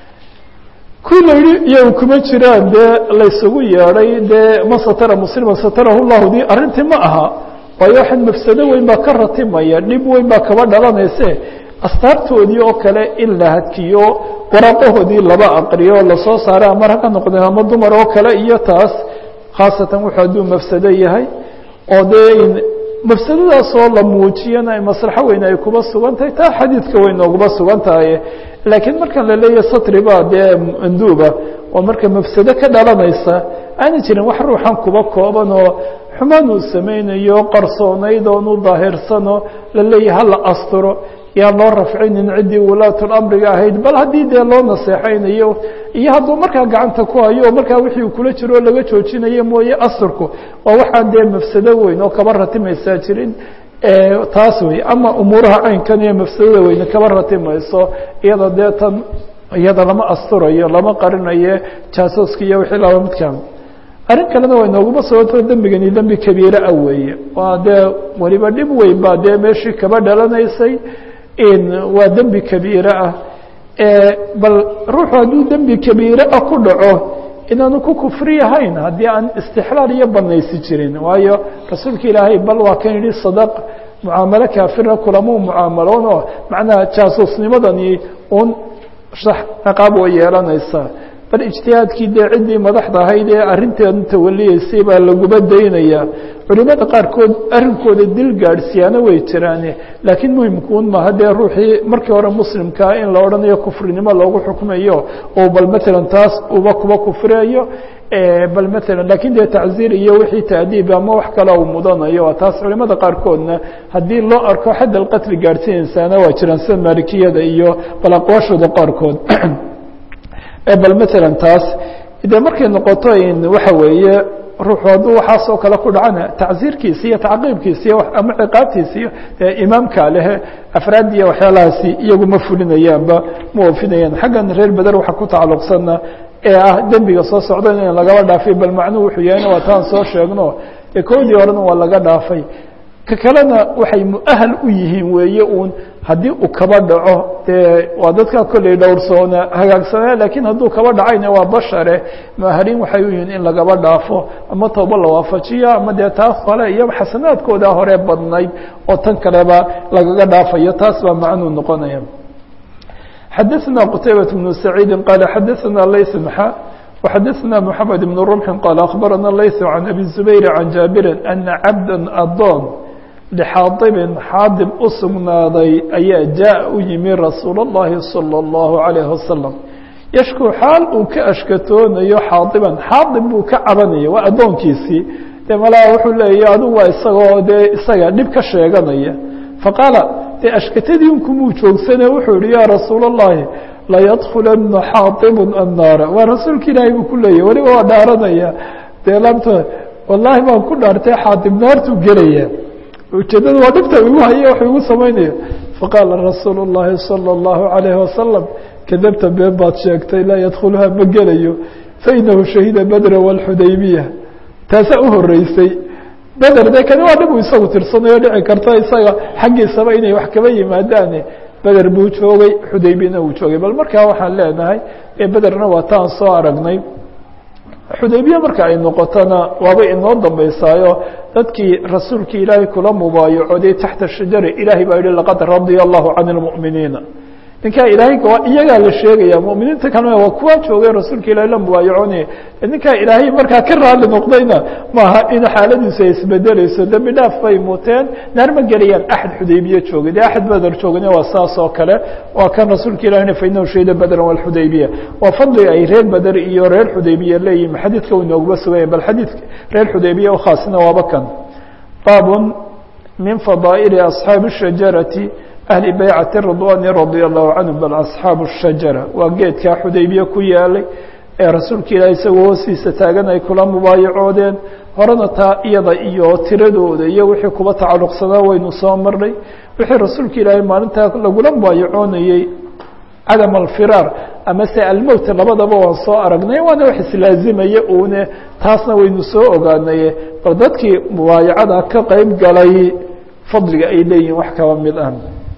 kuwii la yihi iyagu kuma jiraan dee laysugu yeedhay dee man satara muslima satarahu llahu di arrintii ma aha waayo waxaan mafsado weyn baa ka ratimaya dhib weyn baa kaba dhalanayse astaartoodii oo kale in la hadkiyo waraaqahoodii laba aqriyo lasoo saaray ama rag ha noqdeen ama dumar oo kale iyo taas khaasatan wuxuu hadduu mafsado yahay oo dee mafsadadaasoo la muujiyana maslaxo weyn ay kuba sugan tahay taa xadiidka way nooguba sugan tahay laakiin markan la leeyahy satri baa dee manduuba oo marka mafsado ka dhalanaysa aana jirin wax ruuxan kuba kooban oo xumaan uu samaynayo qarsoonayd oonu daahirsanoo la leeyahay hala asturo yaan loo rafcinin ciddii wulaatulamriga ahayd bal haddii dee loo naseexaynayo iyo hadduu markaa gacanta ku hayo markaa wixii uu kula jiro laga joojinayo mooye asturku waa waxaan dee mafsado weyn oo kaba ratimaysaa jirin taas wey ama umuuraha caynkan iyo mafsadada weyne kaba ratimayso iyada dee tan iyada lama asturayo lama qarinayo jaasuuska iyo wixii laba midkan arrin kalena way nooguma sababto dembigani dembi kabiire ah weeye waa dee weliba dhib weyn baa dee meeshii kaba dhalanaysay waa dembi kabiire ah bal ruuxu hadduu dembi kabiire ah ku dhaco inaanu ku kufri ahayn haddii aan istixlaal iyo banaysi jirin waayo rasuulka ilaahay bal waa kan yihi sadaq mucaamalo kaafira kulamuu mucaamaloon oo macnaha jaasuusnimadani un ciqaab way yeelanaysaa bal ijtihaadkii dee ciddii madaxda ahayd ee arrinteedu tawaliyeysay baa laguba daynaya culimada qaarkood arrinkooda dil gaadhsiyaana way jiraane laakiin muhimkuun maaha dee ruuxii markii hore muslimkaa in la odhanayo kufrinimo loogu xukmayo oo bal matalan taas uba kuba kufriyayo bal matalan lakiin dee tacziir iyo wixii taadiib ama wax kale uu mudanayo waa taas culimada qaarkoodna haddii loo arko xadd alqatli gaadhsiinaysaana waa jiraan sida maalikiyada iyo bal aqwaashooda qaarkood bal matalan taas dee markay noqoto waxa weeye ruuxu hadduu waxaasoo kale ku dhacana tacziirkiisa iyo tacqiibkiisa iyo ama ciqaabtiisa iyo imaamka lehe afraad iyo waxyaalahaasi iyagu ma fulinayaanba ma oofinayaan xaggan reer beder waxa ku tacalluqsana ee ah dembiga soo socda in lagaba dhaafay bal macnuhu wuxuu yahayna waa taan soo sheegno ee koodii horena waa laga dhaafay ka kalena waxay muahal u yihiin weeye uun haddii uu kaba dhaco dee waa dadkaa kolley dhowrsoona hagaagsanaa lakiin hadduu kaba dhacayna waa bashare muahaliin waxay u yihiin in lagaba dhaafo ama tooba la waafajiyo ama dee taas kale iyo xasanaadkooda hore badnayd oo tan kaleba lagaga dhaafayo taas baa macnuu noqonaya xadaثna qtaybaة بن سacيidi qala xadaثna layث mxa وxadaثna mحamed بن رمxi qala akhbarana layث عan abi زubayr عan jaabiri ana cabda adoon lxaadibin xaadib u sugnaaday ayaa jaa u yimi rasuul الlahi salى الlahu عalيه wasalam yashku xaal uu ka ashkatoonayo xaadiban xaadib buu ka cabanaya waa addoonkiisii dee malaa wuxuu leeya adigu waa isagoo dee isaga dhib ka sheeganaya faqaala dee ashkatadii unkumuu joogsane wuxuu yihi yaa rasuul الlahi layadkulana xaadibu annaara waa rasuulka ilaahay buu ku leeyahy weliba waa dhaaranaya dee laabta wallaahi baan ku dhaartay xaatib naartuu gelaya ujeeddada waa dhibta igu haya wax igu samaynaya faqaala rasuulu الlahi salى الlahu عalayhi wasalam kadabta been baad sheegtay laa yadkhuluha ma gelayo fainahu shahida bedra wاlxudaybiya taasaa u horeysay beder de kani waa dhib uu isagu tirsanayo dhici karta isaga xaggiisaba inay wax kaba yimaadaane beder buu joogay xudaybiyana uu joogay bal markaa waxaan leenahay ee bederna waa taan soo aragnay xudaybiya marka ay noqotona waaba inoo dambeysaayo dadkii rasuulkii ilaahay kula mubaayacoday taxta shajara ilaahay baa yihi laqad radia allahu can اlmu'miniina ninkaa ilaahay iyagaa la sheegaya muminiinta kalena waa kuwa joogay rasuulka ilahay la mubaayaconaya ninkaa ilaahay markaa ka raali noqdayna maaha in xaaladiisu ay isbedeleyso dembi dhaaf bay muteen naar ma gelayaan axad xudaybiye joogay dee axad beder joogana waa saas oo kale waa kan rasuulka ilahina fainahu shahida bedran walxudaybiya waa fadli ay reer beder iyo reer xudaybiya leeyihin xadiidka u inoogaba suganya bal xadiidka reer xudaybiya ukhaasina waaba kan baabun min fadaa'ili asxaabi الshajarati ahli baycati ridwani radia allahu canhum bal asxaabu shajara waa geedkaa xudaybiye ku yaalay ee rasuulka ilaah isagoo hoostiisa taagan ay kula mubaayacoodeen horena taa iyada iyo tiradooda iyo wixii kuba tacalluqsanaa waynu soo marnay wixii rasuulka ilaahay maalintaa lagula mubaayacoonayey cadam alfiraar ama se almowt labadaba waan soo aragnay waana wax islaazimaya uune taasna waynu soo ogaanaye bal dadkii mubaayacada ka qeyb galay fadliga ay leeyihin wax kaba mid ah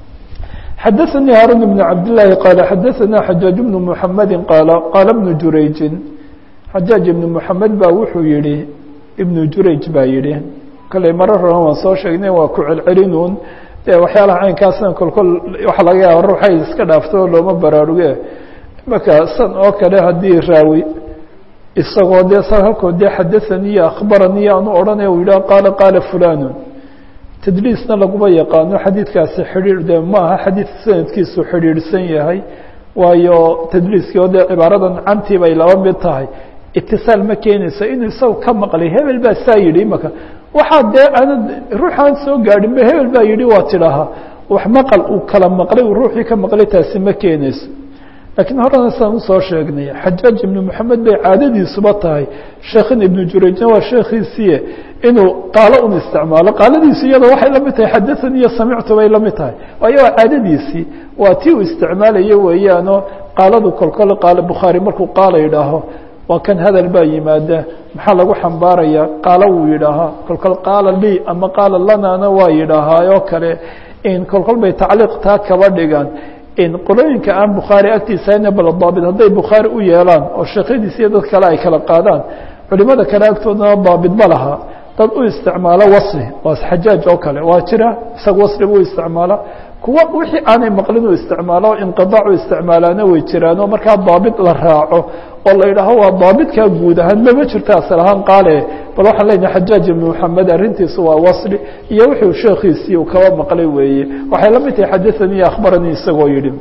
xadaثnي hاrون بن cabd للahi qال xadaثna xajaaج بن محamedi qاal qaala بن jurayji xajaaج iبn محamed ba wuxuu yihi iبn jurayj baa yihi kale maro roran waan soo sheegnay waa ku celcelinuun de waxyaalaha caynkaasna kolkol waxa laga yaaba ruuxay iska dhaafto looma baraaruge imaka san oo kale haddii raawi isagoo dee san halkood dee xadaثaniyo akhbaraniyo aanu odhanaya u yidhah qaala qaala fulan tdliisna laguma yaqaano xadiidkaasi xidhiir de maaha xadiid sanadkiisu xidhiidhsan yahay waayo tdliiskii oo dee cibaaradan cantii bay laba mid tahay itisaal ma keenayso inuu isaga ka maqlay hebel baa saa yidhi imaka waxaa dee aanad ruuxaan soo gaadhinba hebel baa yidhi waa tidhaahaa wax maqal uu kala maqlay uu ruuxii ka maqlay taasi ma keenayso lakiin horena saan usoo sheegnay xajaaj ibnu moxamed bay caadadiisuba tahay sheekhin ibnu jurayjna waa sheekhiisiie inuu qaalo un isticmaalo qaaladiisu iyada waxay la mid tahay xadaثani iyo samictu bay la mid tahay waayo waa caadadiisii waa tii uu isticmaalayo weeyaano qaaladu kolkole qaalo bukhaari markuu qaala yidhaaho waa kan hadal baa yimaada maxaa lagu xambaaraya qaalo wuu yidhaahaa kolkol qaala lii ama qaala lanana waa yidhaahaa oo kale in kolkol bay tacliiq taa kaba dhigaan qolooyinka aan bukhaari agtiisa hayna bal daabit hadday bukhaari u yeelaan oo sheekhadiisa iyo dad kale ay kala qaadaan culimada kale agtoodana daabit ma laha dad u isticmaalo wasli waa xajaaj oo kale waa jira isaga wasliba u isticmaala kuwa wixii aanay maqlin u isticmaalo inqiaac u isticmaalaana way jiraanoo markaa daabit la raaco oo la yidhaaho waa daabitkaa guud ahaan mama jirto asal ahaan qaale bal waxaan leenahay xajaaj ibn moxamed arrintiisu waa wasli iyo wuxuu sheekhiisii uu kaba maqlay weeye waxay la mid tahay xadaanii akhbaranii isagoo yihi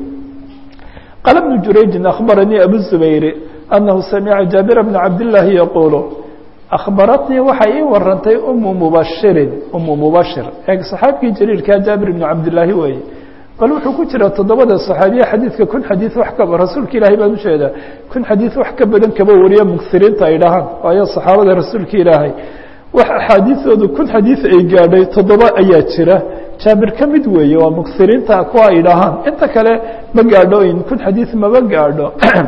qaala bnu jurayjin akhbaranii abu zubayri anahu samica jaabir bna cabdillaahi yaquulu akhbaratnii waxay ii warantay umu mubashirin umu mubashir ee saxaabkii jaliilkaa jaabir ibnu cabdillaahi weeye bal wuxuu ku jira toddobada saxaabiye xadiidka kun xadiid wax ka rasuulka ilaahay baan ujeedaa kun xadiid wax ka badan kaba wariya mugsiriinta ay dhahaan waayo saxaabada rasuulka ilaahay wax axaadiidoodu kun xadiid ay gaadhay toddoba ayaa jira jaabir ka mid weeye waa mugsiriinta kuwa ay dhahaan inta kale ma gaadho in kun xadiid maba gaadho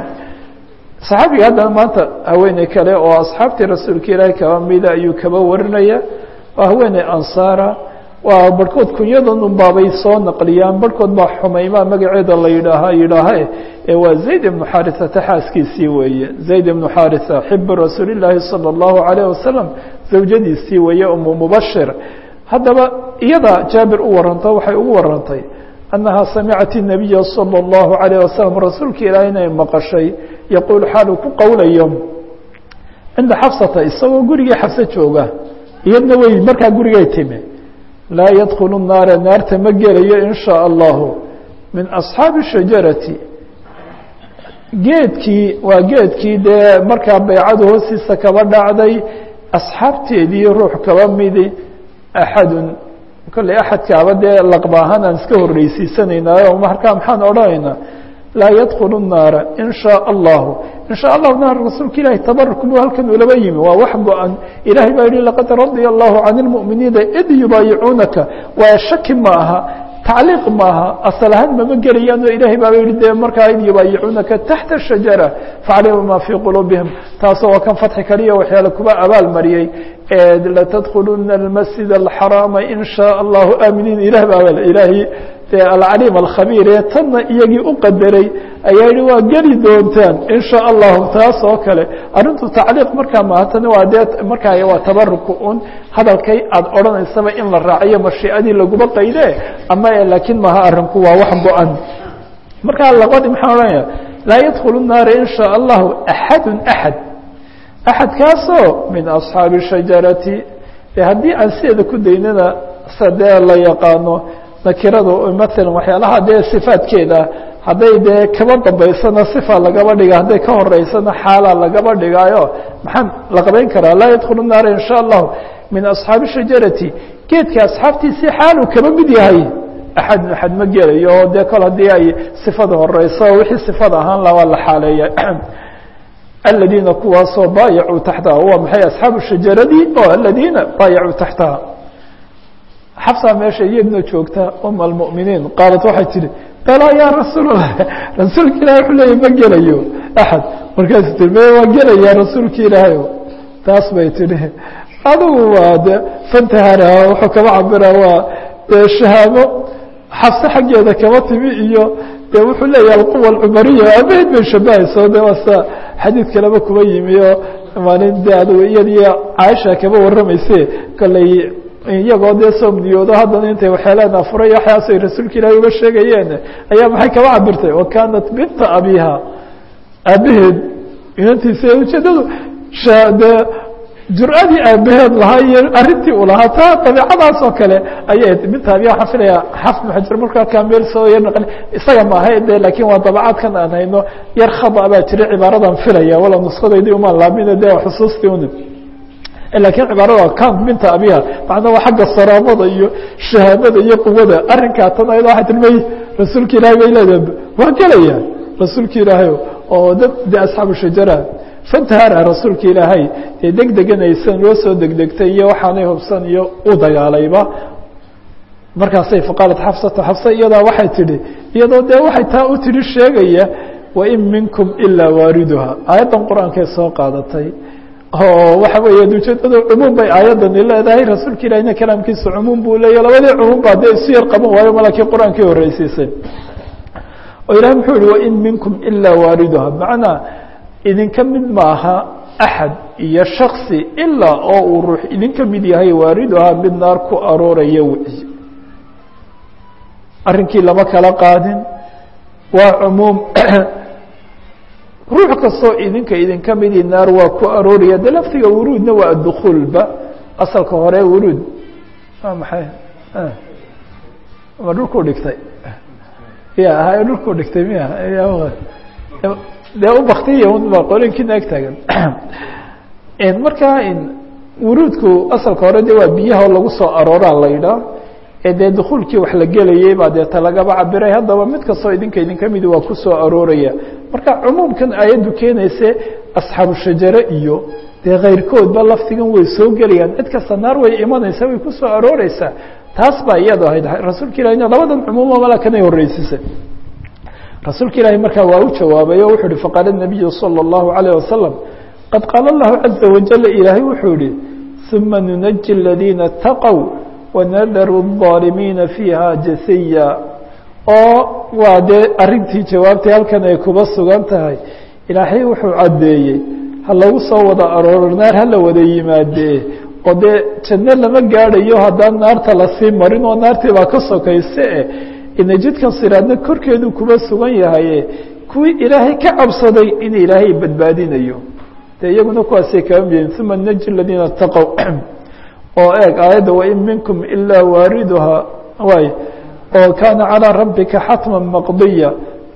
saxaabiga haddana maanta haweeney kale oo asxaabtii rasuulka ilaahay kaba mida ayuu kaba warinaya waa haweeney ansaara waa barhkood kunyadan unbaabay soo naqliyaan barhkood baa xumaymaa magaceeda la yidhaaha yidhaaha ee waa zayd ibnu xarisata xaaskiisii weeye zayd ibnu xarisa xibu rasuuli llaahi salى اllahu alayh wasalam zawjadiisii weeye umu mubashir haddaba iyada jaabir u waranto waxay ugu warantay annaha samicat الnabiya salى اllahu alayh wasalam rasuulka ilaah inay maqashay yaquul xaaluu ku qowlayo cinda xafsata isagoo gurigii xafse jooga iyadna wey markaa gurigay timi laa yadkulu naara naarta ma gelayo in shaء allahu min asxaabi shajarati geedkii waa geedkii dee markaa baycadu hoostiisa kaba dhacday asxaabteedii ruux kaba midi axadun kolley axadkaaba dee laqba ahaan aan iska horreysiisanaynayo markaa maxaan odhanaynaa laa yadkulu الnaara in shaaء allahu in shاء allahu naar rasuulka ilahi tabaruk buu halkan ulaba yimi waa wax go-an ilahay baa yihi laqad radya allahu can اlmuؤminiina id yubaayicuunaka waa shaki ma aha tacliiq maaha asal ahaan mama gelayaan oo ilahay baaba yihi de markaa id yubaayicuunaka taxta الshajara faclima ma fii quluubihim taasoo waa kan fatxi kaliya waxyaale kuba abaal mariyey latadkuluna اlmasjid الxaraama in shaaء allahu aaminiin ilah baaba ilaahay dee alcaliim alkhabiir ee tanna iyagii u qadaray ayaa yihi waa geli doontaan in shاء allahu taas oo kale arrintu tacliiq markaa maaha tani waa dee markaa waa tabaruku un hadalkay aad odhanaysaba in la raaciyo mashiicadii laguma qayde ama laakiin maaha arinku waa wax go-an markaa labadi maxaan odhanaya laa yadkulu الnaara in shاء allahu axadu axad axadkaasoo min asxaabi shajarati e haddii aan sideeda ku daynana sa dee la yaqaano nakiradu maala waxyaalaha dee sifaadkeeda hadday dee kaba dambaysana sifa lagaba dhiga hadday ka horeysana xaala lagaba dhigaayo maxaa la qabayn karaa laa yadkulu naara in sha allahu min asxaabi shajarati geedka asxaabtiisii xaaluu kaba mid yahay axad axad ma gelayo oo dee kol haddii ay sifada horeyso wixii sifada ahaan la waa la xaaleeya aladiina kuwaasoo baayacuu taxtaha waa maxay asxaabu shajaradii oo aladiina baayacuu taxtaha xafsa meesha iyadna joogta uma almu'miniin qaalat waxay tihi balaa yaa rasuul allah rasuulka ilahi wuxuu leeyay ma gelayo axad markaasu tii me waa gelayaa rasuulka ilaahayo taas bay tidhi adigu waa de fantahara wuxuu kaba cabira waa dee shahaamo xafse xaggeeda kaba timi iyo de wuxuu leeyahay alquwa alcumariya abaheed bay shabahayso de waasa xadiid kaleba kuba yimi oo maalin de adigu iyadiyo caaisha kaba warramayse kolley iyagoo dee soomniyoodo haddana intay waxyeeleen afuray waxyaas ay rasuulka ilaahi uga sheegayeen ayaa maxay kaba cabirtay wa kaanat binta abiha aabaheed inantiisa ujeedadu dee jur-adii aabaheed lahaa iyo arrintii uu lahaa taa dabiicadaas oo kale ayay binta abiha waxaan filaya xafid maxajar markaa kameel soo yar naqli isaga maaha de laakiin waa dabacaadkan aan hayno yar khada baa jira cibaaradan filaya wala nuskadaydii umaan laabina de xusuustii un lakiin cibaarada kan binta abiha macnaa waa xagga saraamada iyo shahaamada iyo quwada arrinkaa tan ayado waxay tilmay rasuulka ilahay bay leedahay waa gelaya rasuulka ilaahay oo dad de asxaabu shajara fantahara rasuulka ilaahay dee deg deganaysan loo soo degdegtay iyo waxaanay hubsan iyo u dagaalayba markaasay faqaalat xafsata xafsa iyadaa waxay tidhi iyadoo dee waxay taa u tidhi sheegaya wain minkum ilaa waariduha aayaddan qur-aankay soo qaadatay oo waxa weeye ujeedada cumuum bay aayadani leedahay rasuulka ilahina kalaamkiisa cumuum buu leeya labadii cumuum ba dee isu yar qaban waayo malakii qur-aankii horeysiisay oo ilahi muxuu yihi wain minkum ilaa waariduha macnaa idinka mid maaha axad iyo shaksi ilaa oo uu ruux idinka mid yahay waariduha mid naar ku arooraya wici arrinkii lama kala qaadin waa cumuum ruux kastoo idinka idinka midii naar waa ku arooraya de laftiga wuruudna waa addukuulba asalka hore wuruud waa maxay ma dhulku dhigtay ya hay dhulku dhigtay miya dee u baktiya un ba qolinkiina ag taagan markaa wuruudku asalka hore de waa biyaha lagu soo arooraa la yidhaah ee dee dukuulkii wax la gelayay baa deeta lagaba cabiray haddaba mid kastoo idinka idinka midi waa ku soo arooraya marka cumuumkan aayaddu keenayse asxaabu shajare iyo dee kayrkoodba laftigan way soo gelayaan cid kasta naar way imanaysaa way ku soo arooreysaa taas baa iyado ahayd rasuulka ilahina labadan cumuuma malakanay horreysisay rasuulka ilaahi markaa waa u jawaabay oo wuxuu uhi faqaala nabiyu salى اllahu alayه wasalam qad qaala allahu caza wajal ilaahay wuxuu yihi uma nunaji aladiina اtaqow wanadaru الظaalimiina fiiha jasiya oo waa dee arrintii jawaabtay halkan ay kuba sugan tahay ilaahay wuxuu caddeeyey ha lagu soo wada arooro naar hala wada yimaadee oo dee janno lama gaadhayo haddaan naarta lasii marin oo naartii baa ka sokayse e ina jidkan siraadna korkeedu kuba sugan yahaye kuwii ilaahay ka cabsaday in ilaahay badbaadinayo dee iyaguna kuwaasay kaba miyiin uma naji aladiina اtaqow oo eeg aayadda wain minkum ilaa waariduha waay oo kaana calىa rabbika xatma maqdiya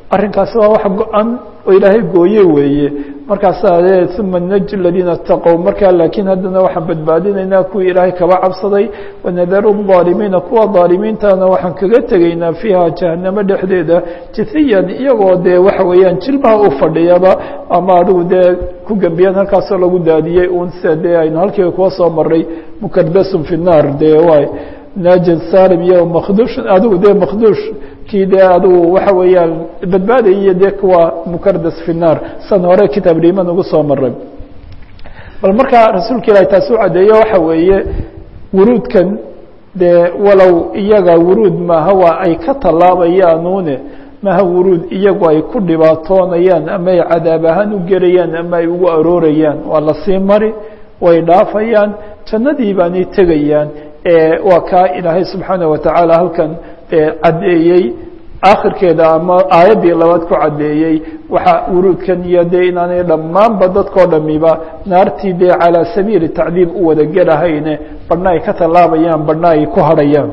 arrinkaasi waa wax go-an oo ilaahay gooye weeye markaasaa le uma naji aladiina ataqow markaa laakiin haddana waxaan badbaadinaynaa kuwii ilaahay kaba cabsaday wanadaru aalimiina kuwa daalimiintana waxaan kaga tegaynaa fiiha jahanamo dhexdeeda jithiyan iyagoo dee waxa weeyaan jilbaha u fadhiyaba ama adigu dee ku gembiyaan halkaasoo lagu daadiyey un sida dee aynu halkiiba kuwa soo maray mukadasun fi naar dee waay naajid salim iyo makdush adigu dee makdush kii dee adigu waxa weeyaan badbaadaya dee kuwa mukardas fi naar san hore kitaab liman ugu soo maray bal markaa rasuulka ilahi taasi u caddeeyo waxa weeye wuruudkan dee walow iyaga wuruud maaha waa ay ka tallaabayaanuune maha wuruud iyagu ay ku dhibaatoonayaan ama ay cadaab ahaan u gelayaan ama ay ugu aroorayaan waa lasii mari way dhaafayaan jannadii baanay tegayaan waa kaa ilaahay subxaanaه watacaala halkan caddeeyey akhirkeeda ama aayaddii labaad ku caddeeyey waxa wuruudkan iyo dee inaanay dhammaanba dadkao dhamiba naartii dee calىa sabiili tacdiib u wada gelahayne badhna ay ka tallaabayaan badhna ay ku hadhayaan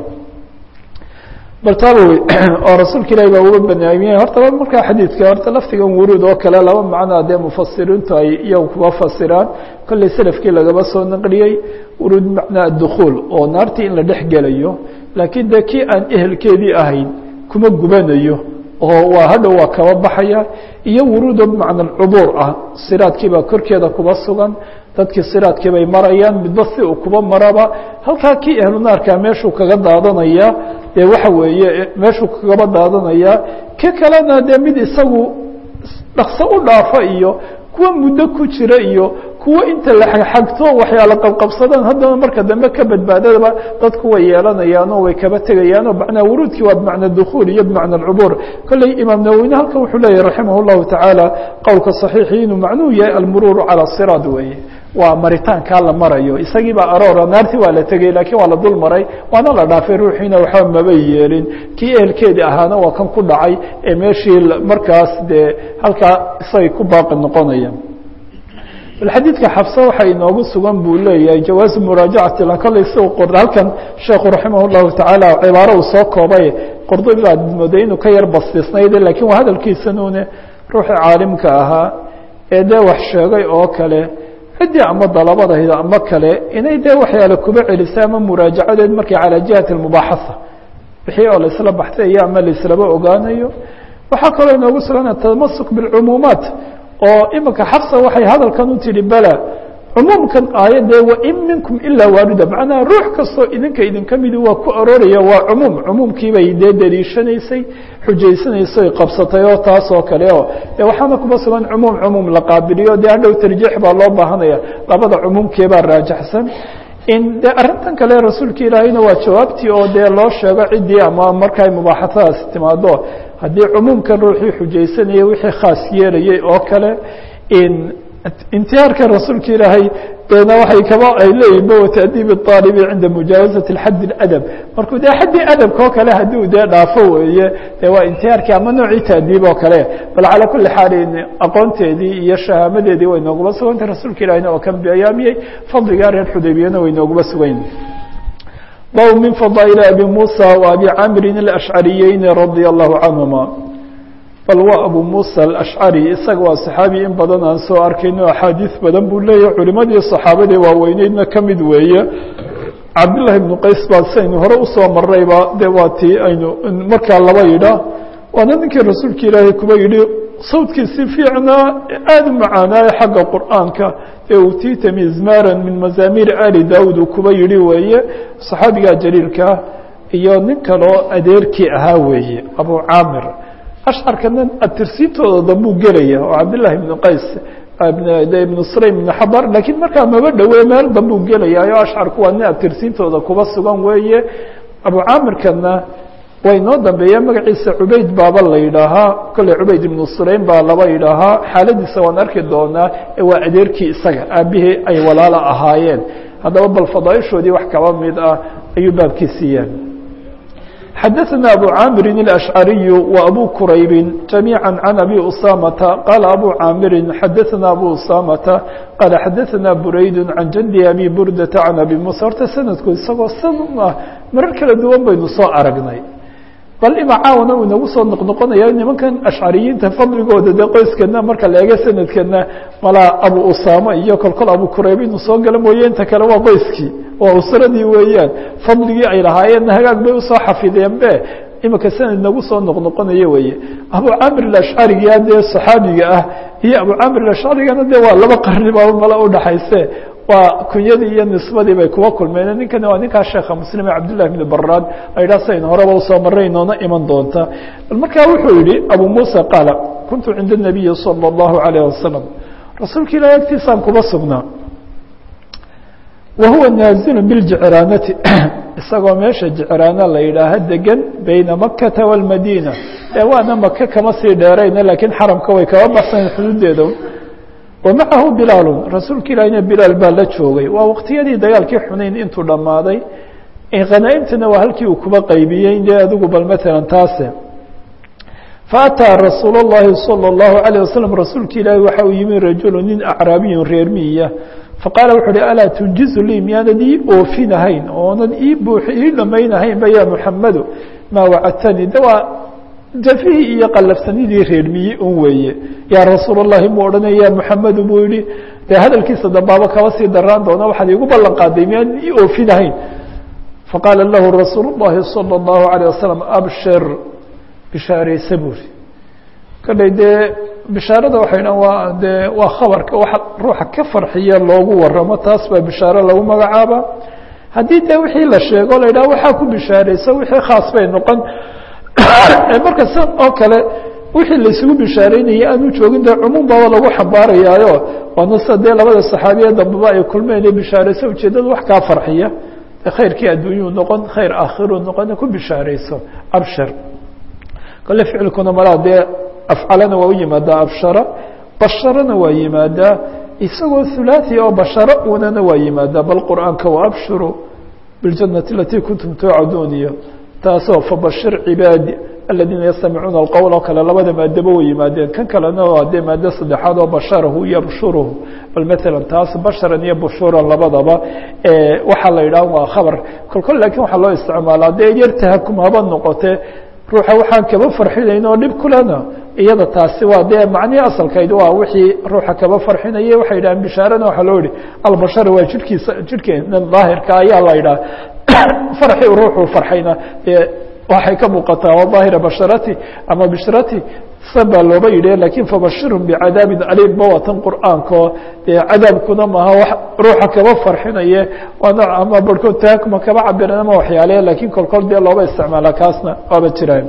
bal taaba wey oo rasuulka ilahi baa uga banaamiyey horta markaa xadiidka horta laftigan wuruud oo kale laba macnoa dee mufasiriintu ay iyagu kuba fasiraan kolley selafkii lagaba soo naqliyey wuruud macnaa adukhuul oo naartii in la dhex gelayo laakiin dee kii aan ehelkeedii ahayn kuma gubanayo oo waa hadhow waa kaba baxaya iyo wuruudo bimacna cubuur ah siraadkiibaa korkeeda kuba sugan dadkii siraadkii bay marayaan midba si uu kuba maraba halkaa kii ehlu naarkaa meeshuu kaga daadanaya dee waxa weeye meeshuu kagaba daadanaya ki kalena dee mid isagu dhakso u dhaafa iyo kuwa muddo ku jira iyo kuwa inta la xagxagto waxyaala qabqabsadaan haddana marka dambe ka badbaadadaba dadku way yeelanayaanoo way kaba tegayaanoo macnaa wuruudkii waa bimacna dukhuul iyo bimacna alcubuur kolley imaam nawowine halkan wuxuu leeyahy raximah llahu tacaala qowlka saxiixi inuu macnuu yahay almuruuru calaa siraad weeye waa maritaankaa la marayo isagii baa aroora naartii waa la tegey laakiin waa la dul maray waana la dhaafay ruuxiina waxba maba yeelin kii ehelkeedii ahaana waa kan ku dhacay ee meeshii markaas dee halkaa isagay ku baaqi noqonayaan bal xadiidka xabse waxa inoogu sugan buu leeyahay jawaazu muraajacati kolley si qor halkan sheekhu raximah llahu tacaala cibaaro uu soo koobay qordobi baad mooday inuu ka yar bastisnayde lakiin waa hadalkiisanuune ruuxii caalimka ahaa ee dee wax sheegay oo kale ciddii ama dalabadayda ama kale inay dee waxyaale kuba celisa ama muraajacadeed markay calaa jihati mubaaxasa wixii oo laisla baxsayo ama laislaba ogaanayo waxaa kaloo inoogu sugan atamasuk biاlcumuumaat oo imika xafsa waxay hadalkan u tihi bala cumuumkan aayadee wain minkum ilaa waarida macnaha ruux kastoo idinka idinka midi waa ku arooraya waa cumuum cumuumkiibay dee daliishanaysay xujaysanaysay qabsatay oo taas oo kale oo de waxaana kuba sugan cumuum cumuum la qaabiliyo dee hadhow tarjiix baa loo baahanaya labada cumuumkeebaa raajaxsan in de arrintan kale rasuulka ilaahayna waa jawaabtii oo dee loo sheego ciddii ama markay mubaaxasadaas timaado haddii cumuumkan ruuxii xujaysanayay wixii khaas yeelayay oo kale in intihaarka rasuulka ilaahay deena waxay kaba ay leeyihin ba watadiib اطaalibi cinda mujaawazati xad اadab markuu dee xaddii adabka oo kale haddii dee dhaafo weeye de waa intihaarkii ama noocii taadiib oo kale bal calaa kuli xaalin aqoonteedii iyo shahaamadeedii way nooguma sugantay rasuulka ilahina oo kan bayaamiyey fadligaa reer xudaybiyana way nooguma sugayn bab min fadaaئل abi muسى وabi camri الأشcariyeyn radي الlahu canهuma bal waa abu muسى الأشcari isaga waa صaxaabi in badan aan soo arkayno axaadiiث badan buu leeyahy culimadii صaxaabadii waaweyneydna kamid weeye cabdالlahi بن qays baa saynu hore usoo marayba de waa tii aynu markaa laba yidha waana ninkii rasuulka ilaahay kuba yidhi sawdkiisi fiicnaa aada u macaanaaye xagga qur'aanka ee utiita mizmara min mazaamiir ali daud uu kuba yihi weeye صaxaabiga jaliilkaa iyo nin kaloo adeerkii ahaa weeye abu caamir ashcarkana atirsiintooda dambuu gelaya oo cabdالlahi بn qays ibn sulaym ibn xabar lakiin markaa maba dhowe meel dambuu gelayaayo ashcarku waa nin atirsiintooda kuba sugan weeye abu caamirkana way noo dambeeya magaciisa cubayd baaba la yidhaahaa kolley cubayd ibnu sulaym baa laba yidhaahaa xaaladiisa waan arki doonaa ee waa adeerkii isaga aabihii ay walaala ahaayeen haddaba bal fadaaishoodii wax kaba mid ah ayuu baabkiisiiyeen xadaثna abu caamirin الأشcariyu و abu quraybi جamيعا عan abi usamata qaala abu caamiri xadaثna abu usamata qaala xadaثna burayd can jandi abi burdata can abi musa horta sanadku isagoo san ah marar kala duwan baynu soo aragnay bal ima caawana uu inagu soo noqnoqonaya nimankan ashcariyiinta fadligooda dee qoyskana marka la eego sanadkana malaa abu usama iyo kolkol abu kurayb inuu soo gala mooye inta kale waa qoyskii waa usradii weeyaan fadligii ay lahaayeenna hagaag bay usoo xafideen be imika sanad nagu soo noqnoqonayo weeye abu camir alashcariga dee saxaabiga ah iyo abu camir alashcarigana de waa laba qarni baa mala udhaxayse waa kunyadii iyo nisbadii bay kuwa kulmeen ninkani waa ninkaa sheekha muslim ee cabdillahi bn baraad aydhaa sayn horeba usoo maray noona iman doonta bal markaa wuxuu yihi abu muusa qaala kuntu cinda الnabiyi salى اllahu alayh wasalam rasuulka ilahi agtiisaan kuba sugnaa wa huwa naazilu biljicraanati isagoo meesha jicraana la yidhaaha degan bayna makata wاlmadiina ee waana maka kama sii dheerayna laakiin xaramka way kaba baxsan xuduudeeda wamacahu bilaalu rasuulka ilaahina bilaal baa la joogay waa waqtiyadii dagaalkii xunayn intuu dhammaaday khanaa'imtana waa halkii uu kuba qaybiyey dee adigu bal matalan taase faataa rasuul اllahi salى اllahu عalيه wasalam rasuulka ilaahi waxa uu yimi rajulu nin acraabiyun reer miya faqaala wuxu uhi alaa tunjizu lii miyaanad ii oofinahayn oonad ii buux ii dhamaynahaynba ya muxamadu maa wacadtanii de waa jafihii iyo qalafsanidii reermiye un weeye yaa rasuul اllahi mu odhanaya ya muxamedu buu yihi dee hadalkiisa dambaaba kaba sii daraan doona waxaad iigu ballan qaaday miyaan ii oofinahayn faqaala lahu rasuul اllahi salى اllahu عalيه wasalam abshir bishaaraysa buuri kadhay dee bishaarada waxay dhan waa dee waa khabarka waxa ruuxa ka farxiya loogu waramo taas baa bishaaro lagu magacaaba haddii dee wixii la sheego la yidhaha waxaa ku bishaaraysa wixii khaas bay noqon marka san oo kale wixii laisugu bishaaraynayay aanu joogin dee cumuum baaba lagu xambaarayaayo waana sida dee labada saxaabiya dambaba ay kulmeen ee bishaarayso ujeeddada wax kaa farxiya khayrkii adduunyuu noqon khayr aakhiruu noqon ku bishaarayso abshir kale ficilkuna malaa dee afcalana waa u yimaadaa abshara basharana waa yimaadaa isagoo hulaaثi oo basharo unana waa yimaadaa bal qur'aanka waabshiruu biاljanati alatii kuntum tuucaduun iyo taasoo fabashir cibaadi aladiina yastamicuuna alqowl oo kale labada maadaba way yimaadeen kan kalena waa dee maado saddexaad oo basharahu yabshuruhu bal matalan taas basharan iyo bushuran labadaba waxaa la yidhaha waa khabar kolkol lakin waxaa loo isticmaalaa dee yar tahakum haba noqote ruuxa waxaan kaba farxinayn oo dhib kulena iyada taasi waa dee macnihii asalkayd waa wixii ruuxa kaba farxinaya waxay yidhahaan bishaarana waxaa loo yihi albashar waa jidhkiisa jidhkeena daahirka ayaa la yidhaha farxi ruuxuu farxayna dee waxay ka muuqataa waa daahira basharati ama bishrati san baa looba yidhi lakin fabashirhum bicadaabin aliim ba watan qur'aanko dee cadaabkuna maaha wax ruuxa kaba farxinaye waana ama barhkood taakuma kaba cabiran ama waxyaale lakin kolkol dee looba isticmaala kaasna waaba jiraan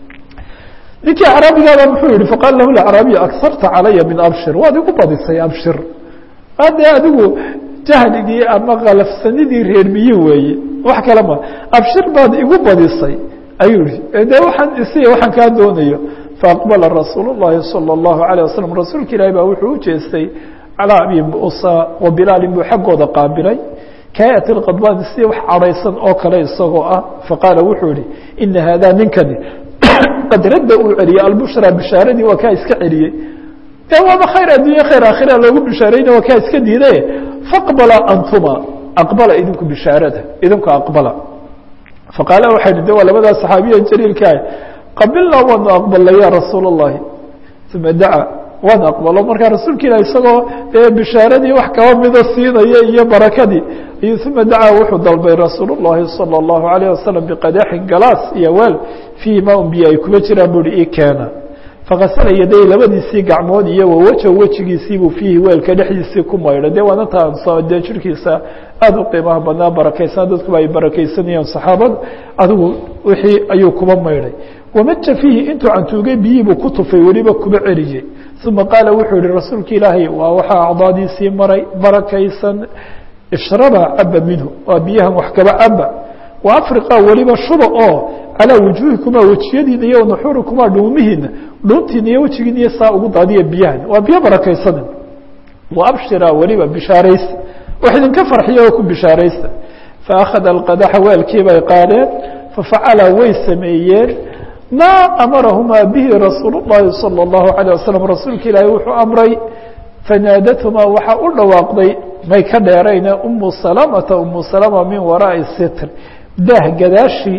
ninkii acraabigaaba muxuu yihi faqaala lahu acraabiy akarta calaya min abshir waad igu badisay abshir ade adigu jahligii ama kalafsanidii reermiye weeye wax kale ma abshir baad igu badisay ayuu yihi de waxaan isiya waxaan kaa doonayo faaqbala rasuul الlahi salى الlahu عalيه waslm rasuulka ilahi baa wuxuu ujeestay calىa abi musa wa bilaalin buu xaggooda qaabilay kaayat اqadbaan si wax cadhaysan oo kale isagoo ah faqaala wuxuu yihi ina haadaa ninkani qad radda uu celiyey albushra bishaaradii waa kaa iska celiyey de waaba khayr addunya khayr aakhira loogu bishaarayna waa kaa iska diiday faqbala antuma aqbala idinku bishaarada idinku aqbala faqaala waxay hi de waa labadaa saxaabiya jaliilkaa qabilnaa waanu aqbalnay ya rasuul الlahi uma daca waan aqbalo markaa rasuulka ilah isagoo dee bishaaradii wax kaba mida siinaya iyo barakadii iyo uma dacaa wuxuu dalbay rasuul الlahi salى الlahu عalيه wasalam biqadaxin galaas iyo weel fiihi ma un biyo ay kuba jiraan bui i keena fakasala yaday labadiisii gacmood iyo wawaja wejigiisiibuu fiihi weelka dhexdiisii ku maydhay de waana taan dee jirkiisa aada u qiimaha badnaa barakaysan dadkuba ay barakaysanayaan saxaabada adigu wixii ayuu kuba maydhay wamaja fiihi intuu cantuugay biyii buu ku tufay weliba kuba celiyey uma qaala wuxuu yihi rasuulka ilaahay waa waxaa acdaadiisii maray barakaysan ishraba caba minhu waa biyahan wax kaba caba wa afriqa weliba shuba oo calaa wujuuhikumaa wejiyadiina iyo nuxuurikumaa dhuumihiina dhuuntiina iyo wejigiina iyo saa ugu daadiya biyahan waa biyo barakaysanin wa abshira weliba bishaaraysta wax idinka farxiya oo ku bishaaraysta faakhada alqadaxa weelkii bay qaadeen fafacala way sameeyeen maa amarahumaa bihi rasuul الlahi salى الlahu عalيه wasalam rasuulka ilaahi wuxuu amray fanaadatumaa waxaa u dhawaaqday may ka dheerayne umu salamata umu salama min waraaءi sitr daah gadaashii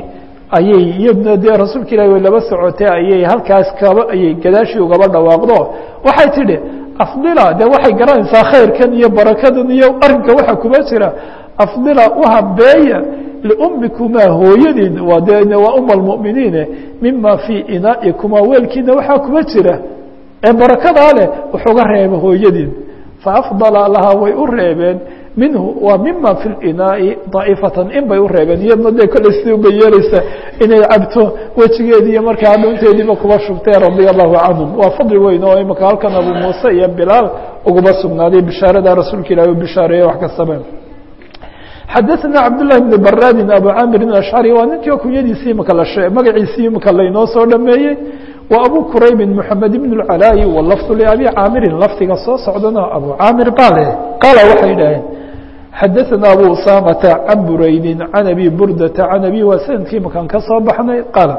ayay iyaduna dee rasuulka ilahi way laba socotay ayay halkaas kaba ayay gadaashii ugaba dhawaaqdo waxay tidhi afdila dee waxay garanaysaa khayrkan iyo barakadan iyo arrinka waxa kuma jira afdila uhabeeya liummikumaa hooyadiin waa de waa uma almu'miniine mima fii inaa'ikumaa weelkiina waxaa kuma jira ee barakadaa leh wuxuuga reeba hooyadiin faafdala lahaa way u reebeen minhu waa mima fi linaai daa'ifatan in bay u reebeen iyadna dee kolley sidii ubay yeeleysa inay cabto wejigeedii iyo markaa dhunteediiba kuba shubtay radia allahu canhum waa fadli weyn oo imaka halkan abu muuse iyo bilaal uguma sugnaaday bishaarada rasuulka ilahi u bishaareeye wax kastaba xadaثna cabdالlahi بn baradi abu camir ashcari waa ninkii kunyadiisii imaka la shee magaciisii imaka laynoo soo dhameeyey wa abu quraybi mحamed bn اcalaayi wlafdu labi caamirin lafdiga soo socdana abu caamir bale qaala waxay dhaheen xadaثna abu usamata can buraydi can abi burdata can abi waa sanadkii imakaan ka soo baxnay qaala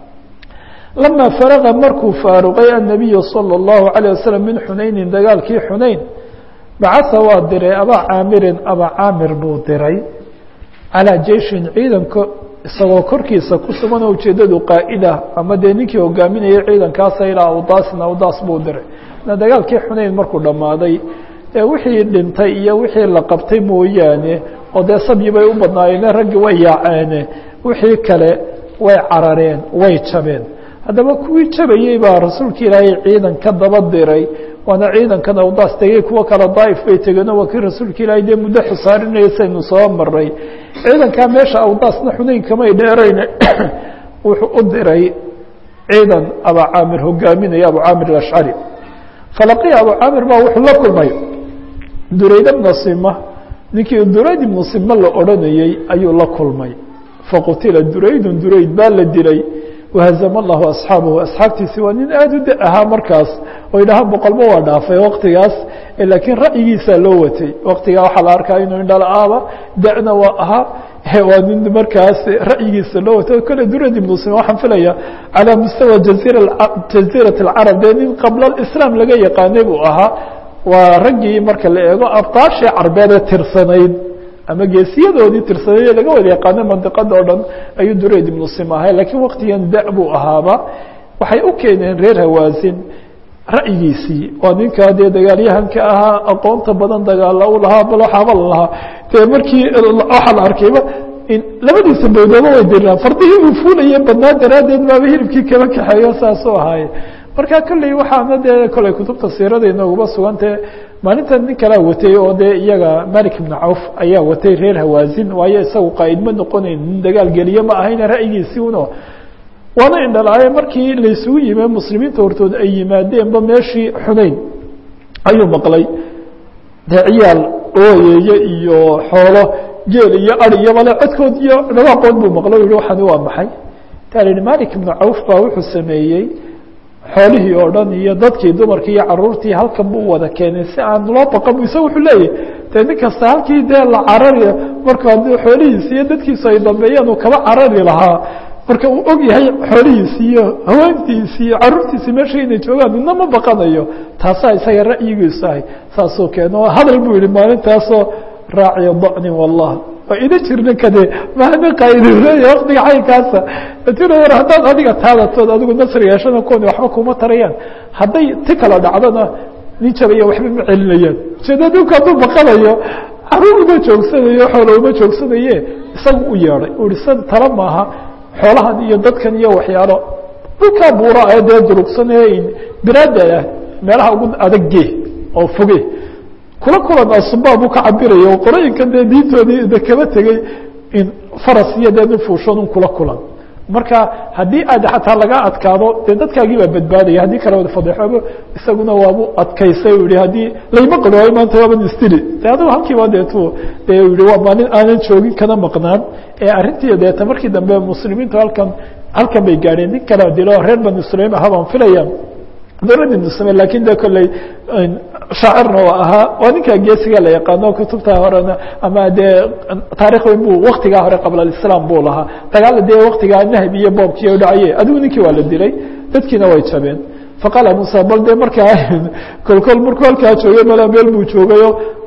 lama faraga markuu faaruqay الnabiyu salى الlahu عalيه waslm min xunaynin dagaalkii xunayn bacaa waa diray abaa caamirin abaa caamir buu diray calىa jeishin ciidanka isagoo korkiisa ku sugan oo ujeedadu qaa'ida ama dee ninkii hogaaminayay ciidankaasa ilaa awdaasin awdaas buu diray na dagaalkii xunayn markuu dhammaaday ee wixii dhintay iyo wixii la qabtay mooyaane oo dee sabyi bay u badnaayeen raggii way yaaceene wixii kale way carareen way jabeen haddaba kuwii jabayey baa rasuulka ilaahay ciidan ka daba diray waana ciidankan awdaas tegey kuwo kale daaif bay tegeen oo waa kii rasuulka ilaahay dee muddo xusaarinaya saynu soo maray ciidankaa meesha awdaasna xunayn kamay dheerayn wuxuu u diray ciidan abaa caamir hogaaminaya abu caamir alashcari falaqiya abu caamir baa wuxuu la kulmay durayd bna sima ninkii durayd ibnu sima la odhanayey ayuu la kulmay faqutila duraydun durayd baa la dilay wahazama allahu asxaabahu asxaabtiisi waa nin aada u da ahaa markaas oo yidhahaan boqolba waa dhaafay waqtigaas laakiin ra'yigiisaa loo watay waqtigaa waxaa la arkaa inuu indhala-aaba da'na waa ahaa waa nin markaas ra'yigiisa loo watay kole durad ibnu sima waxaan filaya calaa mustawa jazira jaziirat alcarab dee nin qabla islaam laga yaqaanay buu ahaa waa raggii marka la eego abtaashii carbeede tirsanayd ama geesiyadoodii tirsanaye laga wada yaqaano mandiqada o dhan ayuu durayd ibnu sim ahay lakiin waktigan da buu ahaaba waxay u keeneen reer hawaasin ra'yigiisii waa ninkaa dee dagaalyahanka ahaa aqoonta badan dagaala u lahaa bal waxaaba la lahaa dee markii waxaa la arkayba labadiisa bowdooba way diraan fardihii uu fuulaye badnaa daraaddeed baaba hilibkii kala kaxeeyo saasuu ahaaye marka kolley waxaana dee koley kutubta siirada inooguma sugantee maalintan nin kalaa watay oo dee iyaga malik ibnu cawf ayaa watay reer hawaasin waayo isagu qaa'id ma noqonayn nin dagaal geliye ma ahayna ra'yigiisii uno waana indhalaaye markii laysugu yime muslimiinta hortood ay yimaadeenba meeshii xunayn ayuu maqlay dee ciyaal ooyeeye iyo xoolo geel iyo ari iyo male codkood iyo dhawaaqood buu maqlo yihi waxani waa maxay taa la yihi malik ibnu cawf baa wuxuu sameeyey xoolihii oo dhan iyo dadkii dumarkii iyo caruurtii halkan buu wada keenay si aan loo baqan bu isaga wuxuu leeyahy dee nin kasta halkii dee la carari marka haddii xoolihiisi iyo dadkiisu ay dambeeyaan uu kaba carari lahaa marka uu og yahay xoolihiisi iyo haweentiisi iyo caruurtiisi meesha inay joogaan midna ma baqanayo taasaa isaga ra'yigiisu ahay saasuu keeno hadal buu yihi maalintaasoo raaciya da'nin wallah waa ina jirna kade mahana qaaidileeya waktiga caynkaasa tira war haddaad adiga taadatood adigu nasri yeeshana kuwani waxba kuma tarayaan hadday ti kala dhacdona nin jabaya waxba ma celinayaan ujeeda dhulka hadduu baqanayo caruur uma joogsanayo xoola uma joogsanaye isagu u yeedhay u ihi san tala maaha xoolahan iyo dadkan iyo waxyaalo dhulkaa buura ee dee durugsan ee biraada ah meelaha ugu adagge oo foge kula kulan asubaa buu ka cabiraya oo qorooyinkan dee diintoodii de kaba tegey in faras iyo dee nin fuushoon un kula kulan marka haddii aad xataa laga adkaado dee dadkaagii baa badbaadaya haddii kale wada fadeexoobo isaguna waabu adkaysay u yihi haddii layma qadooyo maanta waaban istili de adigu halkiiba deetu dee u yihi waa maalin aanan joogin kana maqnaan ee arrintii deeta markii dambe muslimiintu halkan halkan bay gaadheen nin kala dilo reer banu sulaim aha baan filaya dowladda nusame lakin de kolley shaacirna oo ahaa waa ninka geesiga la yaqaano kutubta horena ama dee taarikh weyn bu waktigaa hore qabla alislaam buu lahaa dagaala dee waktigaa nahbi iyo boobkii u dhacaye adigu ninkii waa la dilay dadkiina way jabeen faqaala musa bal dee markaa kolkol markuu halkaa joogay mala meel buu joogayo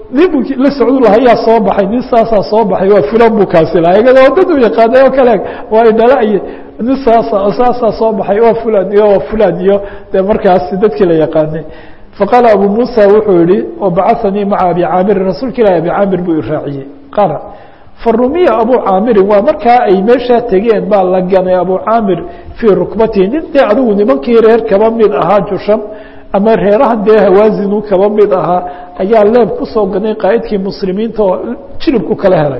nin buu la socdu lahaa yaa soo baxay nin saasaa soo baxay waa fulan buu kaasi lahaa iyagana wadadu yaqaanay oo kale waa idhala iyo nin saasa saasaa soo baxay waa fulan iyo waa fulan iyo dee markaasi dadkii la yaqaanay faqaala abu muusa wuxuu yihi wabacahanii maca abi caamirin rasuulka ilahi abi caamir buu iraaciyey qaala farumiya abu caamirin waa markaa ay meeshaa tegeen baa la ganay abu caamir fii rukbatihi nin dee adigu nimankii reer kaba mid ahaa jusham ama reeraha dee hawaazinu kaba mid ahaa ayaa leeb kusoo ganay qaa'idkii muslimiinta oo jiribku kala helay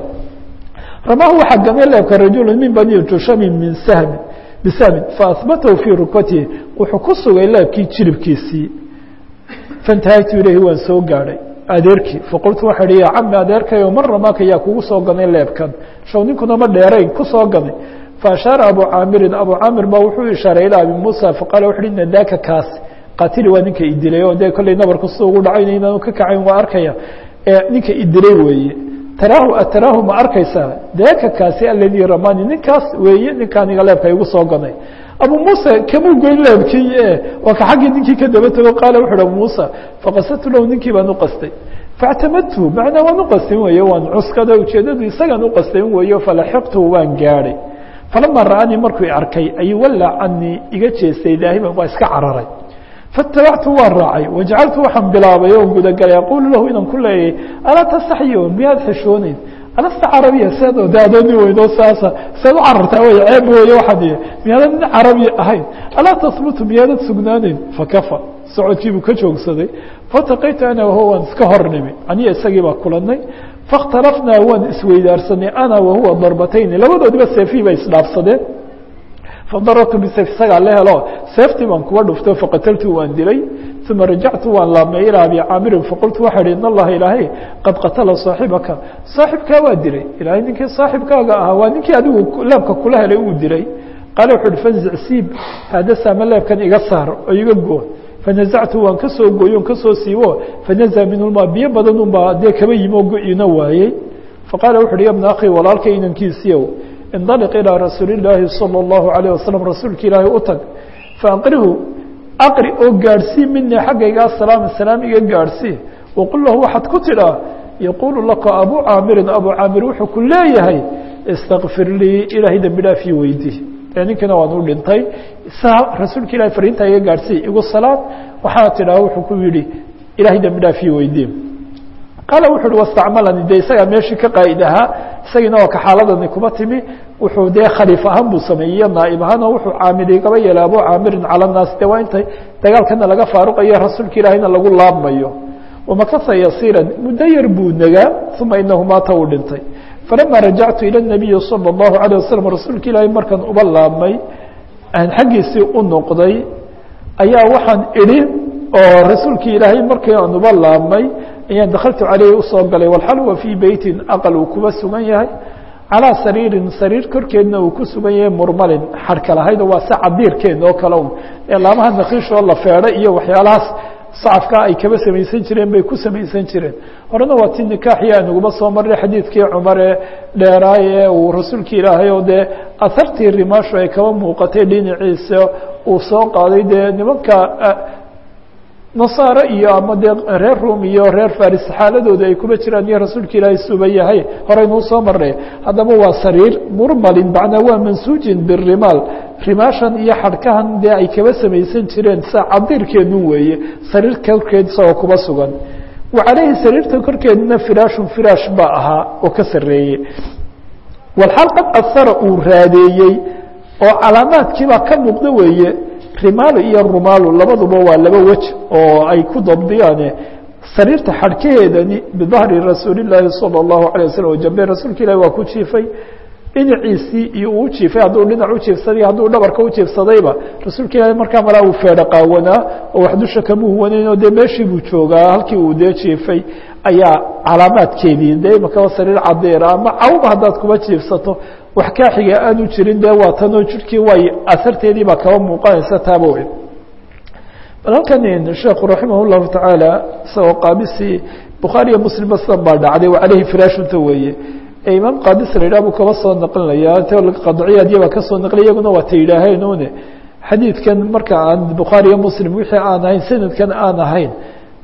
ramahu waxaa ganay leebka rajulu min bani jushamin min sahmin bisahmin faahbatahu fii rukbatihi wuxuu ku sugay leebkii jiribkiisii faintahaytu ilayhi waan soo gaadhay adeerkii faqultu waxa ihi ya cami adeerkayo mar ramaaka yaa kugu soo ganay leebkan shaw ninkuna ma dheerayn kusoo ganay faashaara abu caamirin abu caamir baa wuxuu ishaaray ilaa abi muusa faqaala wuxu uhi ina daaka kaasi qaatili waa ninka idilay oo dee kolley nabarku sida ugu dhacayna inaanu ka kacayn waa arkaya ninka idilay weeye taraahu ataraahu ma arkaysaa daaka kaasi aladii ramani ninkaas weeye ninkaaniga leebka igu soo ganay abu muuse kamuu goyn leebkii waa ka xaggii ninkii ka daba tego qaala wuxu uhi abu muusa faqasadtu lahu ninkii baan uqastay faاctamadtu macnaa waan uqastin weeye waan cuskada ujeedadu isagaan uqastin weeyo falaxiqtuhu waan gaadhay falama ra'anii markuu i arkay ayuu wallaa canii iga jeestay daahiban waa iska cararay faاtabactu waan raacay wajacaltu waxaan bilaabay oo gudagalay aquulu lahu inaan ku leeyay alaa tastaxyo miyaad xishooneyn alasta carabiya seed de adooni weynoo saasa seed u carartaa wey ceeb weeye waxaad miyaadan nin carabi ahayn alaa tahbutu miyaadad sugnaaneyn fakafa socodkiibuu ka joogsaday fataqaytu ana wahuwa waan iska hor nimi aniya isagii baa kulanay faاkhtalafnaa waan isweydaarsanay ana wahuwa darbatayni labadoodiba seefihii bay isdhaafsadeen fadarabtu bisayf isagaa la helo seeftii baan kuba dhufto faqataltu waan dilay uma rajactu waan laabmay ilaa abi caamirin faqultu waxa ihi in allaha ilaahay qad qatala saaxibaka saaxibkaa waa dilay ilaahay ninkii saaxibkaaga ahaa waa ninkii adigu leebka kula helay uu dilay qaala wuxu uhi fanzic siib haadasama leebkan iga saar oo iga goo fanazactu waan ka soo gooyo on kasoo siibo fanaza minhuma biyo badan unbaa dee kaba yimi oo go-ina waayey faqaala wuxu uhi ya bna akhi walaalka inankiisiiow indaliq ilىa rasuuli اlaahi salى اllahu عalيه wasalam rasuulka ilaahay u tag faaqrihu aqri oo gaadhsii minii xaggayga asalaam salaam iga gaadhsii waqul lahu waxaad ku tidhaa yaquulu laka abu caamirin abu caamir wuxuu ku leeyahay istakfir lii ilaahay dembi dhaafii weydii ee ninkiina waan u dhintay saa rasuulka ilahay fariintaa iga gaadhsii igu salaad waxaana tidhaha wuxuu ku yihi ilaahay dembi dhaafii weydii qaala wuxu uhi wastacmalani de isagaa meeshii ka qaa'id ahaa isagiina waa ka xaaladani kuma timi wuxuu dee khaliif ahaan buu sameeyey naaib ahaan oo wuxuu caamil igaba yeelay abu caamirin cala naas de waa intay dagaalkana laga faaruqayo rasuulka ilaahayna lagu laabmayo wamakasa yasiiran muddo yar buu nagaa uma inahu maata uu dhintay falama rajactu ila nabiyi salى اllahu alayه wasalam rasuulka ilaahay markaan uba laabmay aan xaggiisii u noqday ayaa waxaan idhi oo rasuulkii ilaahay markii aan uba laabmay ayaan dakaltu caleyhi usoo galay walxal wa fii beytin aqal uu kuba sugan yahay calaa sariirin sariir korkeedna uu ku sugan yahay murmalin xarhka lahayd oo waa se cadiirkeed oo kale un ee laamaha nakiishoo la feedhay iyo waxyaalahaas sacafkaa ay kaba samaysan jireen bay ku samaysan jireen horena waa ti nikaaxii aanuguma soo marray xadiidkii cumar ee dheeraay ee uu rasuulka ilaahay oo dee asartii rimaashu ay kaba muuqatay dhinaciisa uu soo qaaday dee nimanka nasaare iyo ama dee reer rum iyo reer faris xaaladooda ay kuma jiraan iyo rasuulka ilaahay suba yahay horeynuu soo marnay haddaba waa sariir murmalin macnaa waa mansuujin birimaal rimaashan iyo xadhkahan dee ay kaba samaysan jireen sa cadiirkeedu weeye sariir korkeed isagoo kuba sugan wa caleyhi sariirta korkeedna firaashun firaash baa ahaa oo ka sareeyey walxaal qad asara uu raadeeyey oo calaamaadkiibaa ka muuqda weeye rimaalo iyo rumaalo labaduba waa laba wej oo ay ku dabdiyaane sariirta xadhkaheedani bidahri rasuuli llaahi salى اllahu alيه waslm jambe rasuulka ilahi waa ku jiifay dhinaciisii iyo uu jiifay hadduu dhinac u jiifsaday hadduu dhabarka u jiifsadayba rasuulka ilahi markaa malaa uu feedho qaawanaa oo wax dusha kama huwanayn oo dee meeshii buu joogaa halkii uu dee jiifay ayaa calaamaadkeedii dee imakaba sariir cadeera ama cawba haddaad kuba jiifsato wax kaaxiga aanu jirin dee waa tanoo jirhkii way asarteedii baa kaba muuqanaysa taaba wey bal halkan sheekhu raximah اllahu tacaala isagoo qaabisii bukhaariyo muslimba sidan baa dhacday wa caleyhi firaashunta weeye ee imaam qaadis la yidhah buu kaba soo naqlinaya qadciyaadya baa kasoo naqliya iyaguna waa ta yidhaaheen une xadiidkan marka aan bukhaariyo muslim wixii aan ahayn sanadkan aan ahayn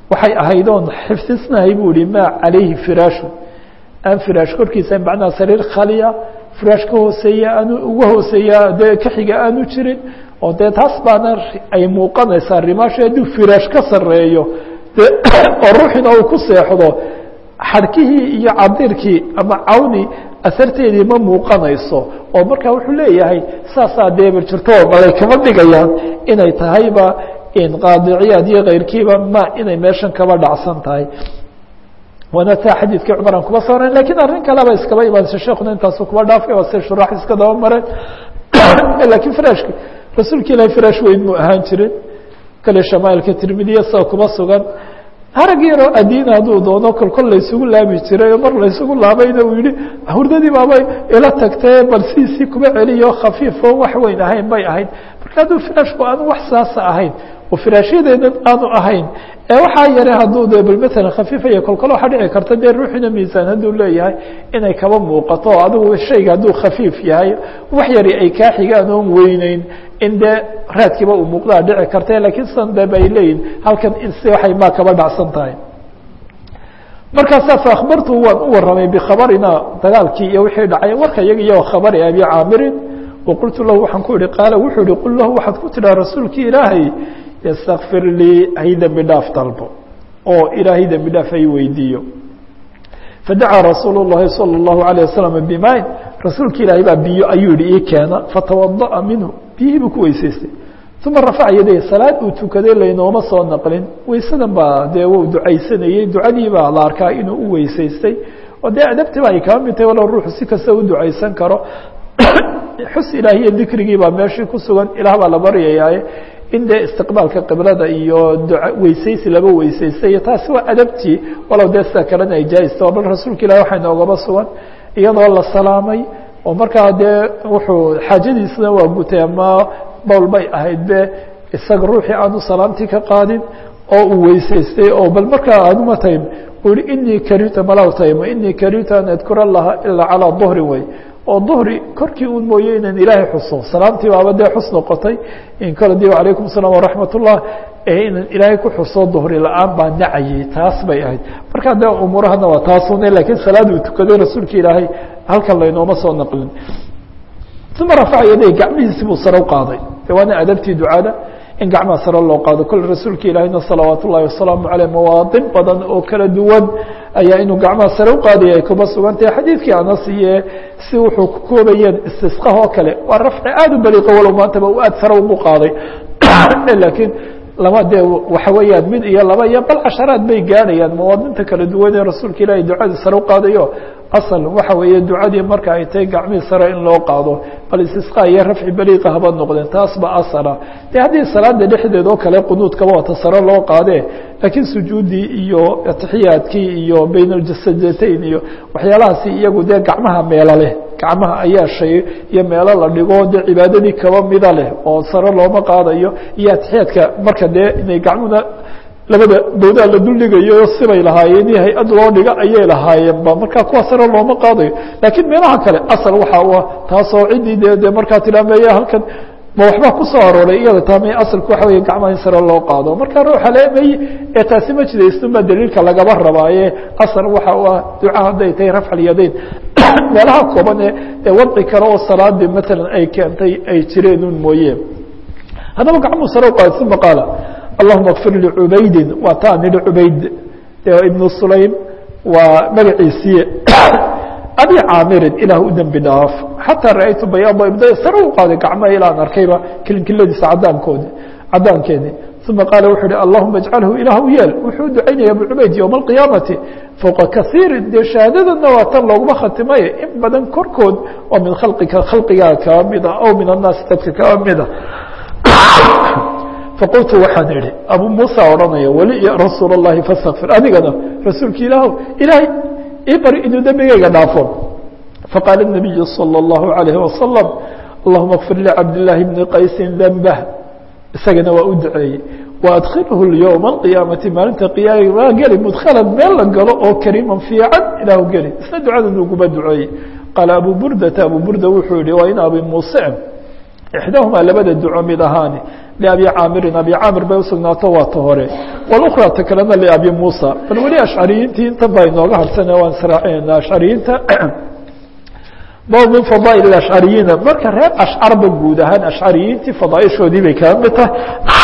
waxay ahayd oon xifdisnahay buu ihi maa calayhi firaashu aan firaash korkiisa macnaha sariir khaliya firaash ka hooseeya aanu uga hooseeya dee ka xiga aanu jirin oo dee taas baana ay muuqanaysaa rimaashu hadduu firaash ka sareeyo de oo ruuxina uu ku seexdo xadhkihii iyo cadirkii ama cawni asarteedii ma muuqanayso oo marka wuxuu leeyahay saasaa deebir jirto malay kama dhigayaan inay tahayba qaadiciyaad iyo keyrkiiba ma inay meeshan kaba dhacsan tahay waana taa xadiidkii cumar aan kuba sooran lakiin arrin kaleba iskaba imaanaysa sheekuna intaasu kuba dhaafay oo se shuraax iska daba mareen lakiin firashki rasuulka ilahi firaash weyn muu ahaan jirin kale shamaailka tirmidiya sida kuba sugan harag yaroo adiina hadduu doono kol kol laysugu laabi jiray oo mar laysugu laabayna uu yihi hurdadii baabay ila tagtee bal sidiisii kuba celiyo khafiifo wax weyn ahayn bay ahayd marka hadduu firaashku aanu wax saasa ahayn oo firaashyadeedan aanu ahayn ee waxaa yare hadduu de bal maalan khafiifaya kolkol waxaa dhici karta dee ruuxina miisaan hadduu leeyahay inay kaba muuqato adigu shayga hadduu khafiif yahay wax yari ay kaa xigaan oon weyneyn in dee raadkiiba uu muuqdaa dhici karta lakiin sidan de bay leeyihin halkan in si waxay maa kaba dhacsan tahay markaasaa fa akhbartu waan u warramay bikhabarina dagaalkii iyo wixii dhacay warka iyaga iyo khabari abi caamirin waqultu lahu waxaan ku ihi qaala wuxuu ihi qul lahu waxaad ku tidhaha rasuulkii ilaahay ystakfir lii hay dembi dhaaf dalbo oo ilaahay dembi dhaaf hay weydiiyo fadacaa rasuul الlahi salى الlahu عalيه waslm bimain rasuulka ilaahay baa biyo ayuu yihi ii keena fatawadaأa minhu biyihii buu ku weysaystay uma rafaca yaday salaad uu tukaday laynooma soo naqlin weysadan baa dee wuu ducaysanayey ducadii baa la arkaa inuu u weysaystay oo dee adabtiba ay kaba mid tahay walow ruuxu si kasta u ducaysan karo xus ilaahiyo dikrigii baa meeshii ku sugan ilaah baa la baryayaaye in dee istiqbaalka qiblada iyo dua weysaysi laba weysaystay taasi waa adabtii walow dee sida kalena ay jaaista bal rasuulka ilahi waxay noogaba sugan iyadoo la salaamay oo markaa dee wuxuu xaajadiisna waa gutay ama bowl bay ahayd be isaga ruuxii aanu salaamtii ka qaadin oo uu weysaystay oo bal markaa aaduma taym uu yihi inii karita malaw taymo inii karita an adkura allaha ilaa calaa duhri way oo duhri korkii un mooye inaan ilaahay xuso salaamtii baaba dee xus noqotay in kale di alaykum الsalaam waraxmat ullah inaan ilaahay ku xuso duhri la-aan baa nacayay taas bay ahayd markaa dee umuurahana waa taasune lakiin salaad uu tukaday rasuulka ilaahay halkan laynooma soo naqlin uma rafaca yaday gacmihiisi buu sare u qaaday de waana adabtii ducada in gacmaha sare loo qaado kole rasuulka ilaahayna salawaat ullahi wasalaamu aleyh mawaadin badan oo kala duwan ayaa inuu gacmaha sare u qaadaya ay kuba sugantahay xadiidkii anas iyo si wuxuu ku koobayeen istisqah oo kale waa rafci aada u baliiqo walow maantaba u aad sare ugu qaaday laakiin lama dee waxa weeyaan mid iyo laba iyo bal casharaad bay gaadhayaan mawaadinta kala duwan ee rasuulka ilaahay ducadii sare u qaadayo asal waxa weeye ducadii marka ay tahay gacmihii sare in loo qaado bal istisqa iyo rafci baliiqa haba noqdeen taas ba asala de haddii salaada dhexdeed oo kale qunuudkaba wata sare loo qaadee laakiin sujuuddii iyo atixiyaadkii iyo bayn aljasadateyn iyo waxyaalahaasi iyagu dee gacmaha meelo leh gacmaha ayaa shay iyo meelo la dhigo dee cibaadadii kaba mida leh oo sare looma qaadayo iyo atixiyaadka marka dee inay gacmuhuna labada bowdaa la duldhigayo sibay lahaayeen iyo hay-ad loo dhiga ayay lahaayeenba markaa kuwa sare looma qaadayo laakiin meelaha kale asal waxa u ah taasoo ciddii de de markaa tilaameeya halkan ma waxba kusoo arooray iyada taame asalku waxa wey gacmaha in sare loo qaado marka ruuxa leemay ee taasi ma jidaysnunba daliilka lagaba rabaaye asal waxa u ah duca hadday tahay rafcalyadayn meelaha kooban ee wadci kale oo salaadii matalan ay keentay ay jireen un mooye haddaba gacmuhu sare u qaada uma qaala allahuma kfir licubaydin waa taa nidhi cubayd ibnu sulaym waa magaciisiiye abi caamirin ilaah u dembi dhaaf xataa ra-aytu bayaada ibda sare u qaaday gacmaha ilaan arkayba kilinkiladiisa cadaankoodi cadaankeedii uma qaala wuxuu uhi allahuma ijcalhu ilaah u yeel wuxuu ducaynaya abu cubayd yowma alqiyaamati fowqa kaiirin dee shahaadadana waa tan looguma khatimay in badan korkood oo min khalqika khalqigaa kaba mida aw min annaasi dadka kaba mida faqultu waxaan idhi abu muusa odhanaya weli ya rasuul اllahi fastakfir adigana rasuulka ilaah ilaahay ii bari inuu dembigayga dhaafo faqaala الnabiyu salى اllahu عalayh wasalam allahuma kfir licabdillaahi bni qaysin dembah isagana waa u duceeyey waadkhilhu lyowma alqiyaamati maalinta qiyaama waa geli mudkhalan meel la galo oo kariiman fiican ilaahu geli isna ducada nuguma duceeyey qaala abu burdata abu burda wuxuu yihi waa in abi muuse ixdaahumaa labada duco mid ahaani liabi caamirin abi caamir bay usugnaato waa ta hore wاlأkra ta kalena liabi muusa bal weli ashcariyiintii intan baa inooga harsana waan israacinayna ashcariyiinta bab min fadaail ashcariyiina marka reer ashcarba guud ahaan ashcariyiintii fadaaishoodii bay kaga mid tahay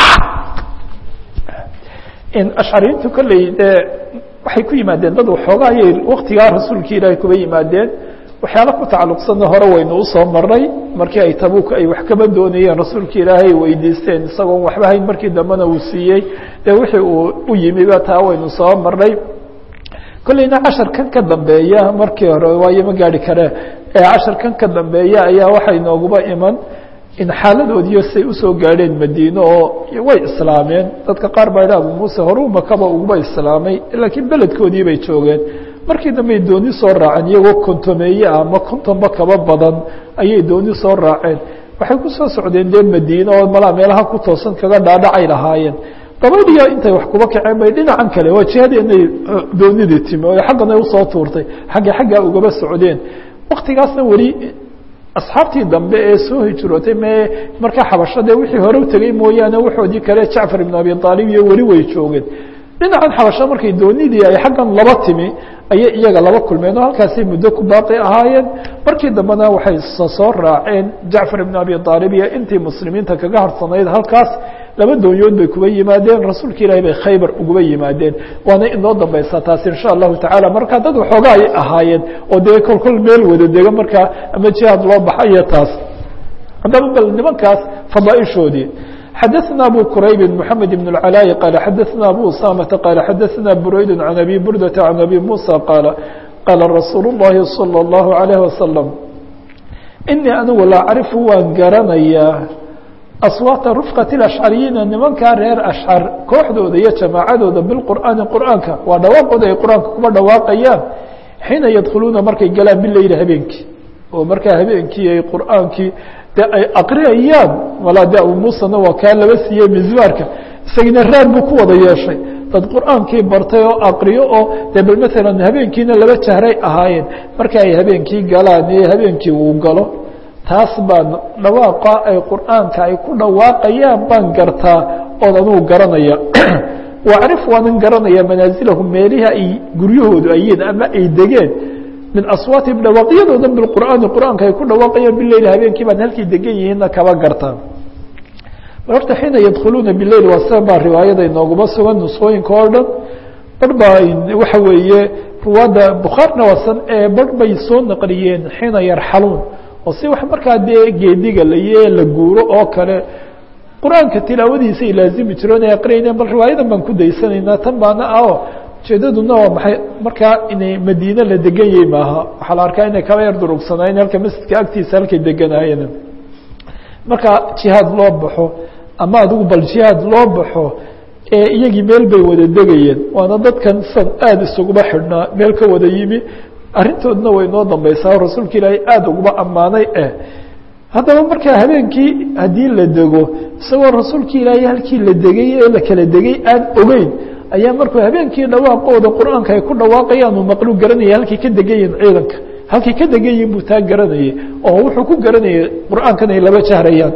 ashcariyiintu kolley dee waxay ku yimaadeen dad waxoogaa ayay waktigaa rasuulki ilaahay kuba yimaadeen waxyaala ku tacalluqsanna hore waynu usoo maray markii ay tabuuk ay wax kaba doonayeen rasuulka ilaahay weydiisteen isagoon waxba hayn markii dambena uu siiyey dee wixii uu u yimiba taa waynu soo maray kolleyna casharkan ka dambeeya markii hore waayo ma gaari kare casharkan ka dambeeya ayaa waxay nooguba iman in xaaladoodiyo say usoo gaadheen madiine oo way islaameen dadka qaar baa idha abu muuse horuu makaba uguba islaamay laakiin beledkoodii bay joogeen markii dambey dooni soo raaceen iyagoo kontomeeye ah ama kontonba kaba badan ayay dooni soo raaceen waxay ku soo socdeen dee madiine oo malaa meelaha ku toosan kaga dhaadhacay lahaayeen gabadhiya intay wax kuba kaceen bay dhinacan kale waa jihadeenay doonidii timi oo xaggana usoo tuurtay xagga xaggaa ugaba socdeen waktigaasna weli asxaabtii dambe ee soo hijrootay me markaa xabashadee wixii hore u tegey mooyaane waxoodii kale jacfar ibn abi aalib iyo weli way joogeen dhinacan xabasho markay doonidii ay xaggan laba timi ayay iyaga laba kulmeen oo halkaasay muddo ku baaqi ahaayeen markii dambena waxay soo raaceen jacfar ibn abi aalib iyo intii muslimiinta kaga harsanayd halkaas laba doonyood bay kuba yimaadeen rasuulka ilaahay bay khaybar uguba yimaadeen waana inoo dambaysaa taas insha allahu tacaala markaa dad waxooga ay ahaayeen oo dee kol kol meel wada dega markaa ama jihaad loo baxayo taas haddaba bal nimankaas fadaaishoodii xadaثna abu qurayb mحamed بن العلاء qال xadaثna abu usamةa qال xadaثna burayد عan abi burdaةa عan abi muسى qاaل qاala rasuul الlahi صلى الlaه عليه وasلم inii anigu la acrifu waan garanayaa aswaata rufqaة الأشcariyiina nimankaa reer ashcar kooxdooda iyo jamaacadooda biqur'aani qur'aanka waa dhawaaqooda ay qur'aanka kuba dhawaaqayaan xiina yadkhuluuna markay galaan bileyli habeenkii oo markaa habeenkii ay qur'aankii de ay aqriyayaan walaa de abu muusena waa kaa laba siiyey mizmaarka isagina raad buu ku wada yeeshay dad qur'aankii bartay oo aqriyo oo de bal maalan habeenkiina laba jahray ahaayeen marka ay habeenkii galaan ee habeenkii uu galo taas baan dhawaaqa ay qur'aanka ay ku dhawaaqayaan baan gartaa oon anugu garanaya wacrif waanan garanaya manaasilahum meelihi ay guryahoodu ayiin ama ay degeen min aswaatihim dhawaaqyadoodan biqur'aani qur'aanka ay ku dhawaaqayaan bileyl habeenkii baan halkii degan yihiinna kaba gartaa horta xiina yadkhuluuna bileyl waa sida baa riwaayada inooguma sugan nusqooyinka oo dhan bar baa waxa weeye ruwaadda bukhaarna waasan ee bar bay soo naqliyeen xiina yarxaluun oo si wax markaa dee geediga laye la guuro oo kale qur-aanka tilaawadiisa ay laazimi jireen ay aqrinayeen bal riwaayadan baan ku daysanaynaa tan baana ah ujeedaduna waa maxay markaa inay madiine la degan yahay maaha waxaa la arkaa inay kaba yar durugsanaayeen halka masjidka agtiisa halkay deganaayeen marka jihaad loo baxo ama adigu bal jihaad loo baxo ee iyagii meel bay wada degayeen waana dadkan san aada isuguba xidhnaa meel ka wada yimi arrintoodna way noo dambaysaa oo rasuulka ilaahay aada uguba ammaanay eh haddaba markaa habeenkii haddii la dego isagoo rasuulka ilaahay halkii la degay ee la kala degay aan ogeyn ayaa markuu habeenkii dhawaaqooda qur-aanka ay ku dhawaaqayaan uu maqlu garanaya halkay ka degan yihin ciidanka halkay ka degan yihin buu taa garanayay oo wuxuu ku garanayay qur-aankan ay laba jahrayaan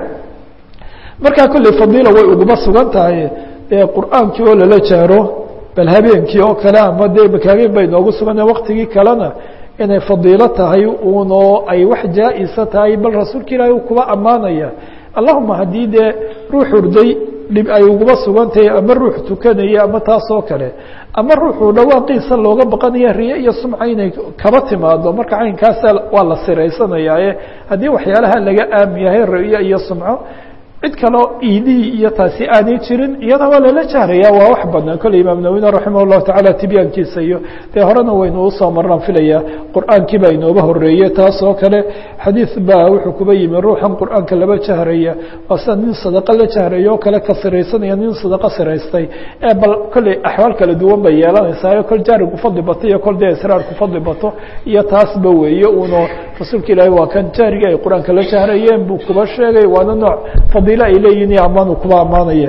markaa kolley fadiila way uguma sugan tahay dee qur-aankii oo lala jahro bal habeenkii oo kale ama dee maka habeen bay noogu sugan waktigii kalena inay fadiilo tahay unoo ay wax jaa-isa tahay bal rasuulka ilaahay uu kuba ammaanaya allahuma haddii dee ruux hurday dhib ay uguba sugan tahay ama ruux tukanaya ama taas oo kale ama ruuxuu dhawaaqiisa looga baqanaya riye iyo sumca inay kaba timaado marka caynkaasa waa la siraysanayaaye haddii waxyaalaha laga aam yahay riye iyo sumco cid kaleo iidihii iyo taasi aanay jirin iyada waa lala jahraya waa wax banaan kolley imaam nawina raximah الlahu taعala tibyaankiisa iyo dee horena waynu usoo marnaan filaya qur'aankii baa inooba horeeye taas oo kale xadiid baa wuxuu kuba yimi ruuxan qur'aanka laba jahraya waa sida nin sadaqo la jahraya oo kale ka siraysanaya nin sadaqo siraystay ee bal kolley axwaal kala duwan bay yeelanaysaa kol jaari ku fadli bato iyo kol dee israar ku fadli bato iyo taasba weeye uno rasuulka ilaahi waa kan jahrigii ay qur-aanka la jahrayeen buu kuba sheegay waana nooc fadiilo ay leeyihin iyo ammaanu kuba ammaanaya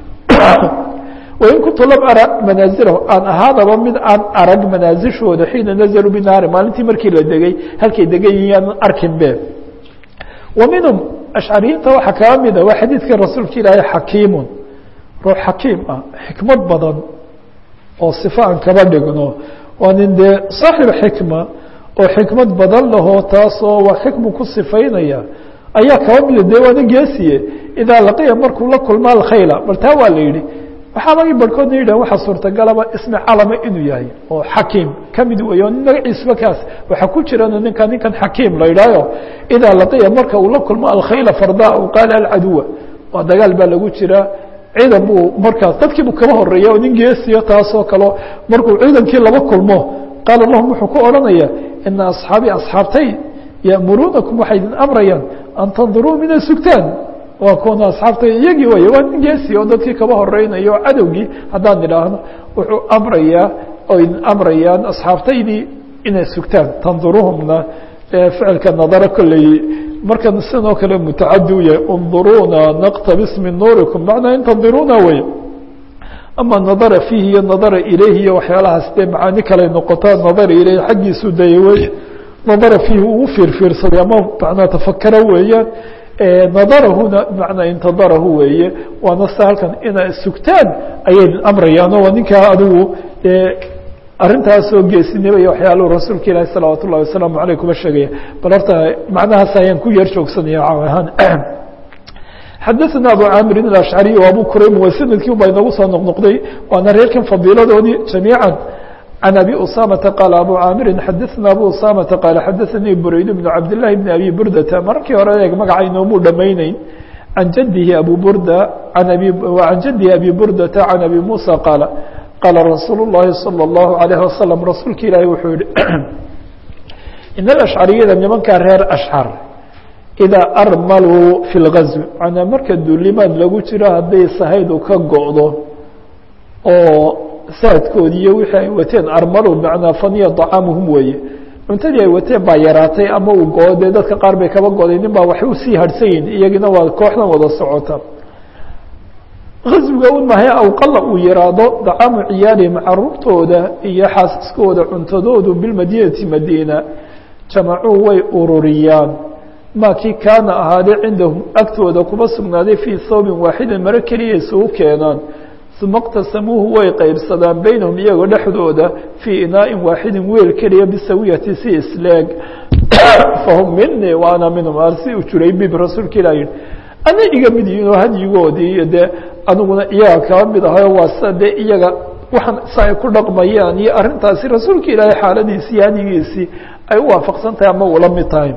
wain kuntu lam ara manaazilahu aan ahaadaba mid aan arag manaazishooda xiina nazaluu binaari maalintii markii la degay halkay degan yihiin aan arkin be wa minhum ashcariyiinta waxaa kaa mida waa xadiidkii rasuulka ilaahay xakiimun ruux xakiim ah xikmad badan oo sifa aan kaba dhigno waa nin dee saaxib xikma oo xikmad badan lahoo taasoo waa xikmu ku sifaynaya ayaa kaba mida dee waana geesiye idaa laqiya markuu la kulma alkhayla bal taa waa la yidhi waxaabagi barhkoodna yidhah waxaa suurtagalaba ismi calama inuu yahay oo xakiim kamid weeye o nin magaciisuba kaas waxaa ku jirana ninka ninkan xakiim la yidhahyo idaa laqiya marka uu la kulmo alkhayla fardaa u qaala alcaduwa waa dagaal baa lagu jiraa ciidan buu markaas dadkii buu kaba horeeya oo nin geesiyo taasoo kale markuu ciidankii laba kulmo qaala lahum wuxuu ku odhanaya ina asxaabii asxaabtay ya'muruunakum waxay idin amrayaan an tanduruu mina sugtaan waa kuwana asxaabta iyagii wey waa nin geesi oo dadkii kaba horeynayo o cadowgii haddaan idhaahno wuxuu amrayaa oo idin amrayaan asxaabtaydii inay sugtaan tanduruhumna ficilka nadaro kolley markan sidoo kale mutacadi u yahay unduruuna naqtabis min nuurikum macnaa in tandiruuna wey ama nadara fiihi iyo nadara ilayhi iyo waxyaalahaas dee macaani kale noqotaa nadara ilayhi xaggiisu daya wey nadara fiihi uu fiirfiirsaday ama macnaa tafakaro weeyaan nadarahuna bimacnaa intadarahu weeye waana se halkan inaa sugtaan ayay amrayaano waa ninkaa adigu arrintaasoo geesinimo iyo waxyaaluhu rasuulka ilaahi salawaat ullahi wasalaamu aleyh kuma sheegaya bal horta macnahaas ayaan ku yeer joogsanaya caaw ahaan xadaثna abu caamirin alashcariy o abu kurayb waa sanadkii un baa inagu soo noqnoqday waana reerkan fadiiladoodii jamiica عن أبي أسامة قال أبو عاmر xdثna أبو أسامة قال xdثني برayd بن عبد الله بن أبي بردة markii hore eeg magaca inoomuu dhamayneyn عن جده أبو بردة عن جده أبي بردة عن أبي موسى قال قال رsuuل اللhi صلى الله عليه وسلم رasuulka ilaahi wuxuu yihi iن الأشعرiyada nimankaa reer أشcر إذا أrmlوا في الغزو manaa marka duulimaad lagu jiro hadday sahaydu ka go'do oo saadkoodii iyo wixii ay wateen armalo macnaa faniya طacaamuhum weeye cuntadii ay wateen baa yaraatay ama uu go dee dadka qaar bay kaba goday nin baa waxay usii harhsan yihin iyagina waa kooxdan wada socota gaswiga un mahay awqala uu yaraado dacaamu ciyaalihim caruurtooda iyo xaasaskooda cuntadoodu bilmadinati madiina jamacuu way ururiyaan maa kii kaana ahaaday cindahum agtooda kuma sugnaaday fii thawbin waaxidin maro keliya isugu keenaan uma اqtasamuuhu way qaybsadaan beynahum iyagoo dhexdooda fii inaaءin waaxidin weel keliya bisawiyati si isleeg fahum minii wa ana minhum arsi u jiray bib rasuulka ilah yihi ana iga mid yihin oo hadyigoodii iyo dee aniguna iyaga kaba mid ahayo waa sida dee iyaga waxaan sa ay ku dhaqmayaan iyo arrintaasi rasuulka ilaahay xaaladiisii iyo hadyigiisii ay u waafaqsan tahay ama ula mid tahay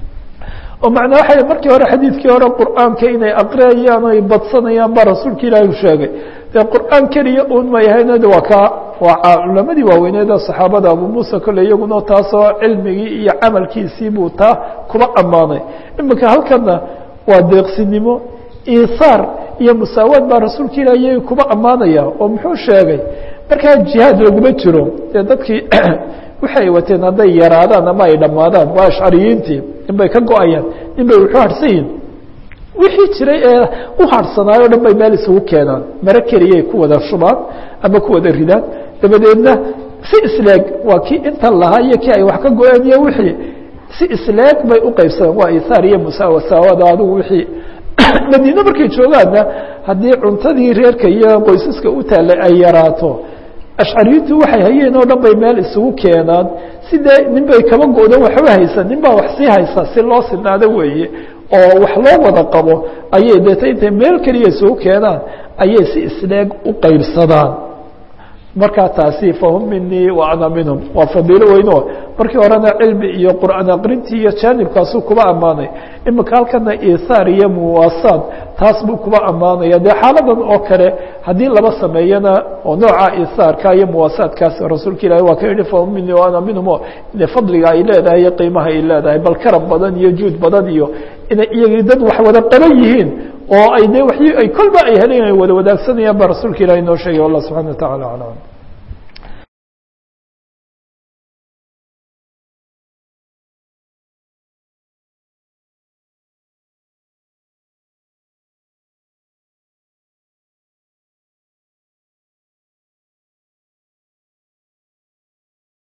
oo macnaa waxay markii hore xadiidkii hore qur'aanka inay aqriyayaan o ay badsanayaan baa rasuulka ilaahi u sheegay dee qur'aan keliya un ma yahayna de waa ka waa culamadii waaweyneeda saxaabada abu muusa kole iyaguna taasoo cilmigii iyo camalkiisii buu taa kuba ammaanay iminka halkana waa deeqsinimo iisaar iyo musaawaad baa rasuulka ilahi iyaga kuba ammaanaya oo muxuu sheegay markaa jihaad laguma jiro dee dadkii waxay wateen hadday yaraadaan ama ay dhammaadaan waa ashcariyiintii nin bay ka go-ayaan nin bay wuxuu harhsan yihin wixii jiray ee u harhsanaayo o dhan bay meel isugu keenaan maro keliyay ku wada shubaan ama ku wada ridaan dabadeedna si isleeg waa kii intan lahaa iyo kii ay wax ka go-een iyo wixii si isleeg bay u qaybsadaan waa isaar iyo musaawasaawada adigu wixii madiine markay joogaanna haddii cuntadii reerka iyo qoysaska u taallay ay yaraato ashcariyiintu waxay hayeen oo dhan bay meel isugu keenaan sidee nin bay kaba go-dan waxba haysa nin baa wax sii haysa si loo sinaado weeye oo wax loo wada qabo ayay deeta intay meel keliya isugu keenaan ayay si isleeg u qaybsadaan markaa taasi fahum minii wa ana minhum waa fadiilo weyno markii horena cilmi iyo qur'aan aqrintii iyo jaanibkaasuu kuba ammaanay imika halkana iihaar iyo muwaasaad taas buu kuba ammaanaya dee xaaladan oo kale haddii laba sameeyana oo nooca iihaarka iyo muwaasaadkaas rasuulka ilahi waa ka yihi fahum minii wa ana minhum o ina fadliga ay leedahay iyo qiimaha ay leedahay bal karam badan iyo juud badan iyo inay iyagii dad wax wada qaban yihiin oo ay de wa ay kolba ay heleen ay wada wadaagsanayaan ba rasuulka ilahi noo sheegay wallah subxana wa tacala aclam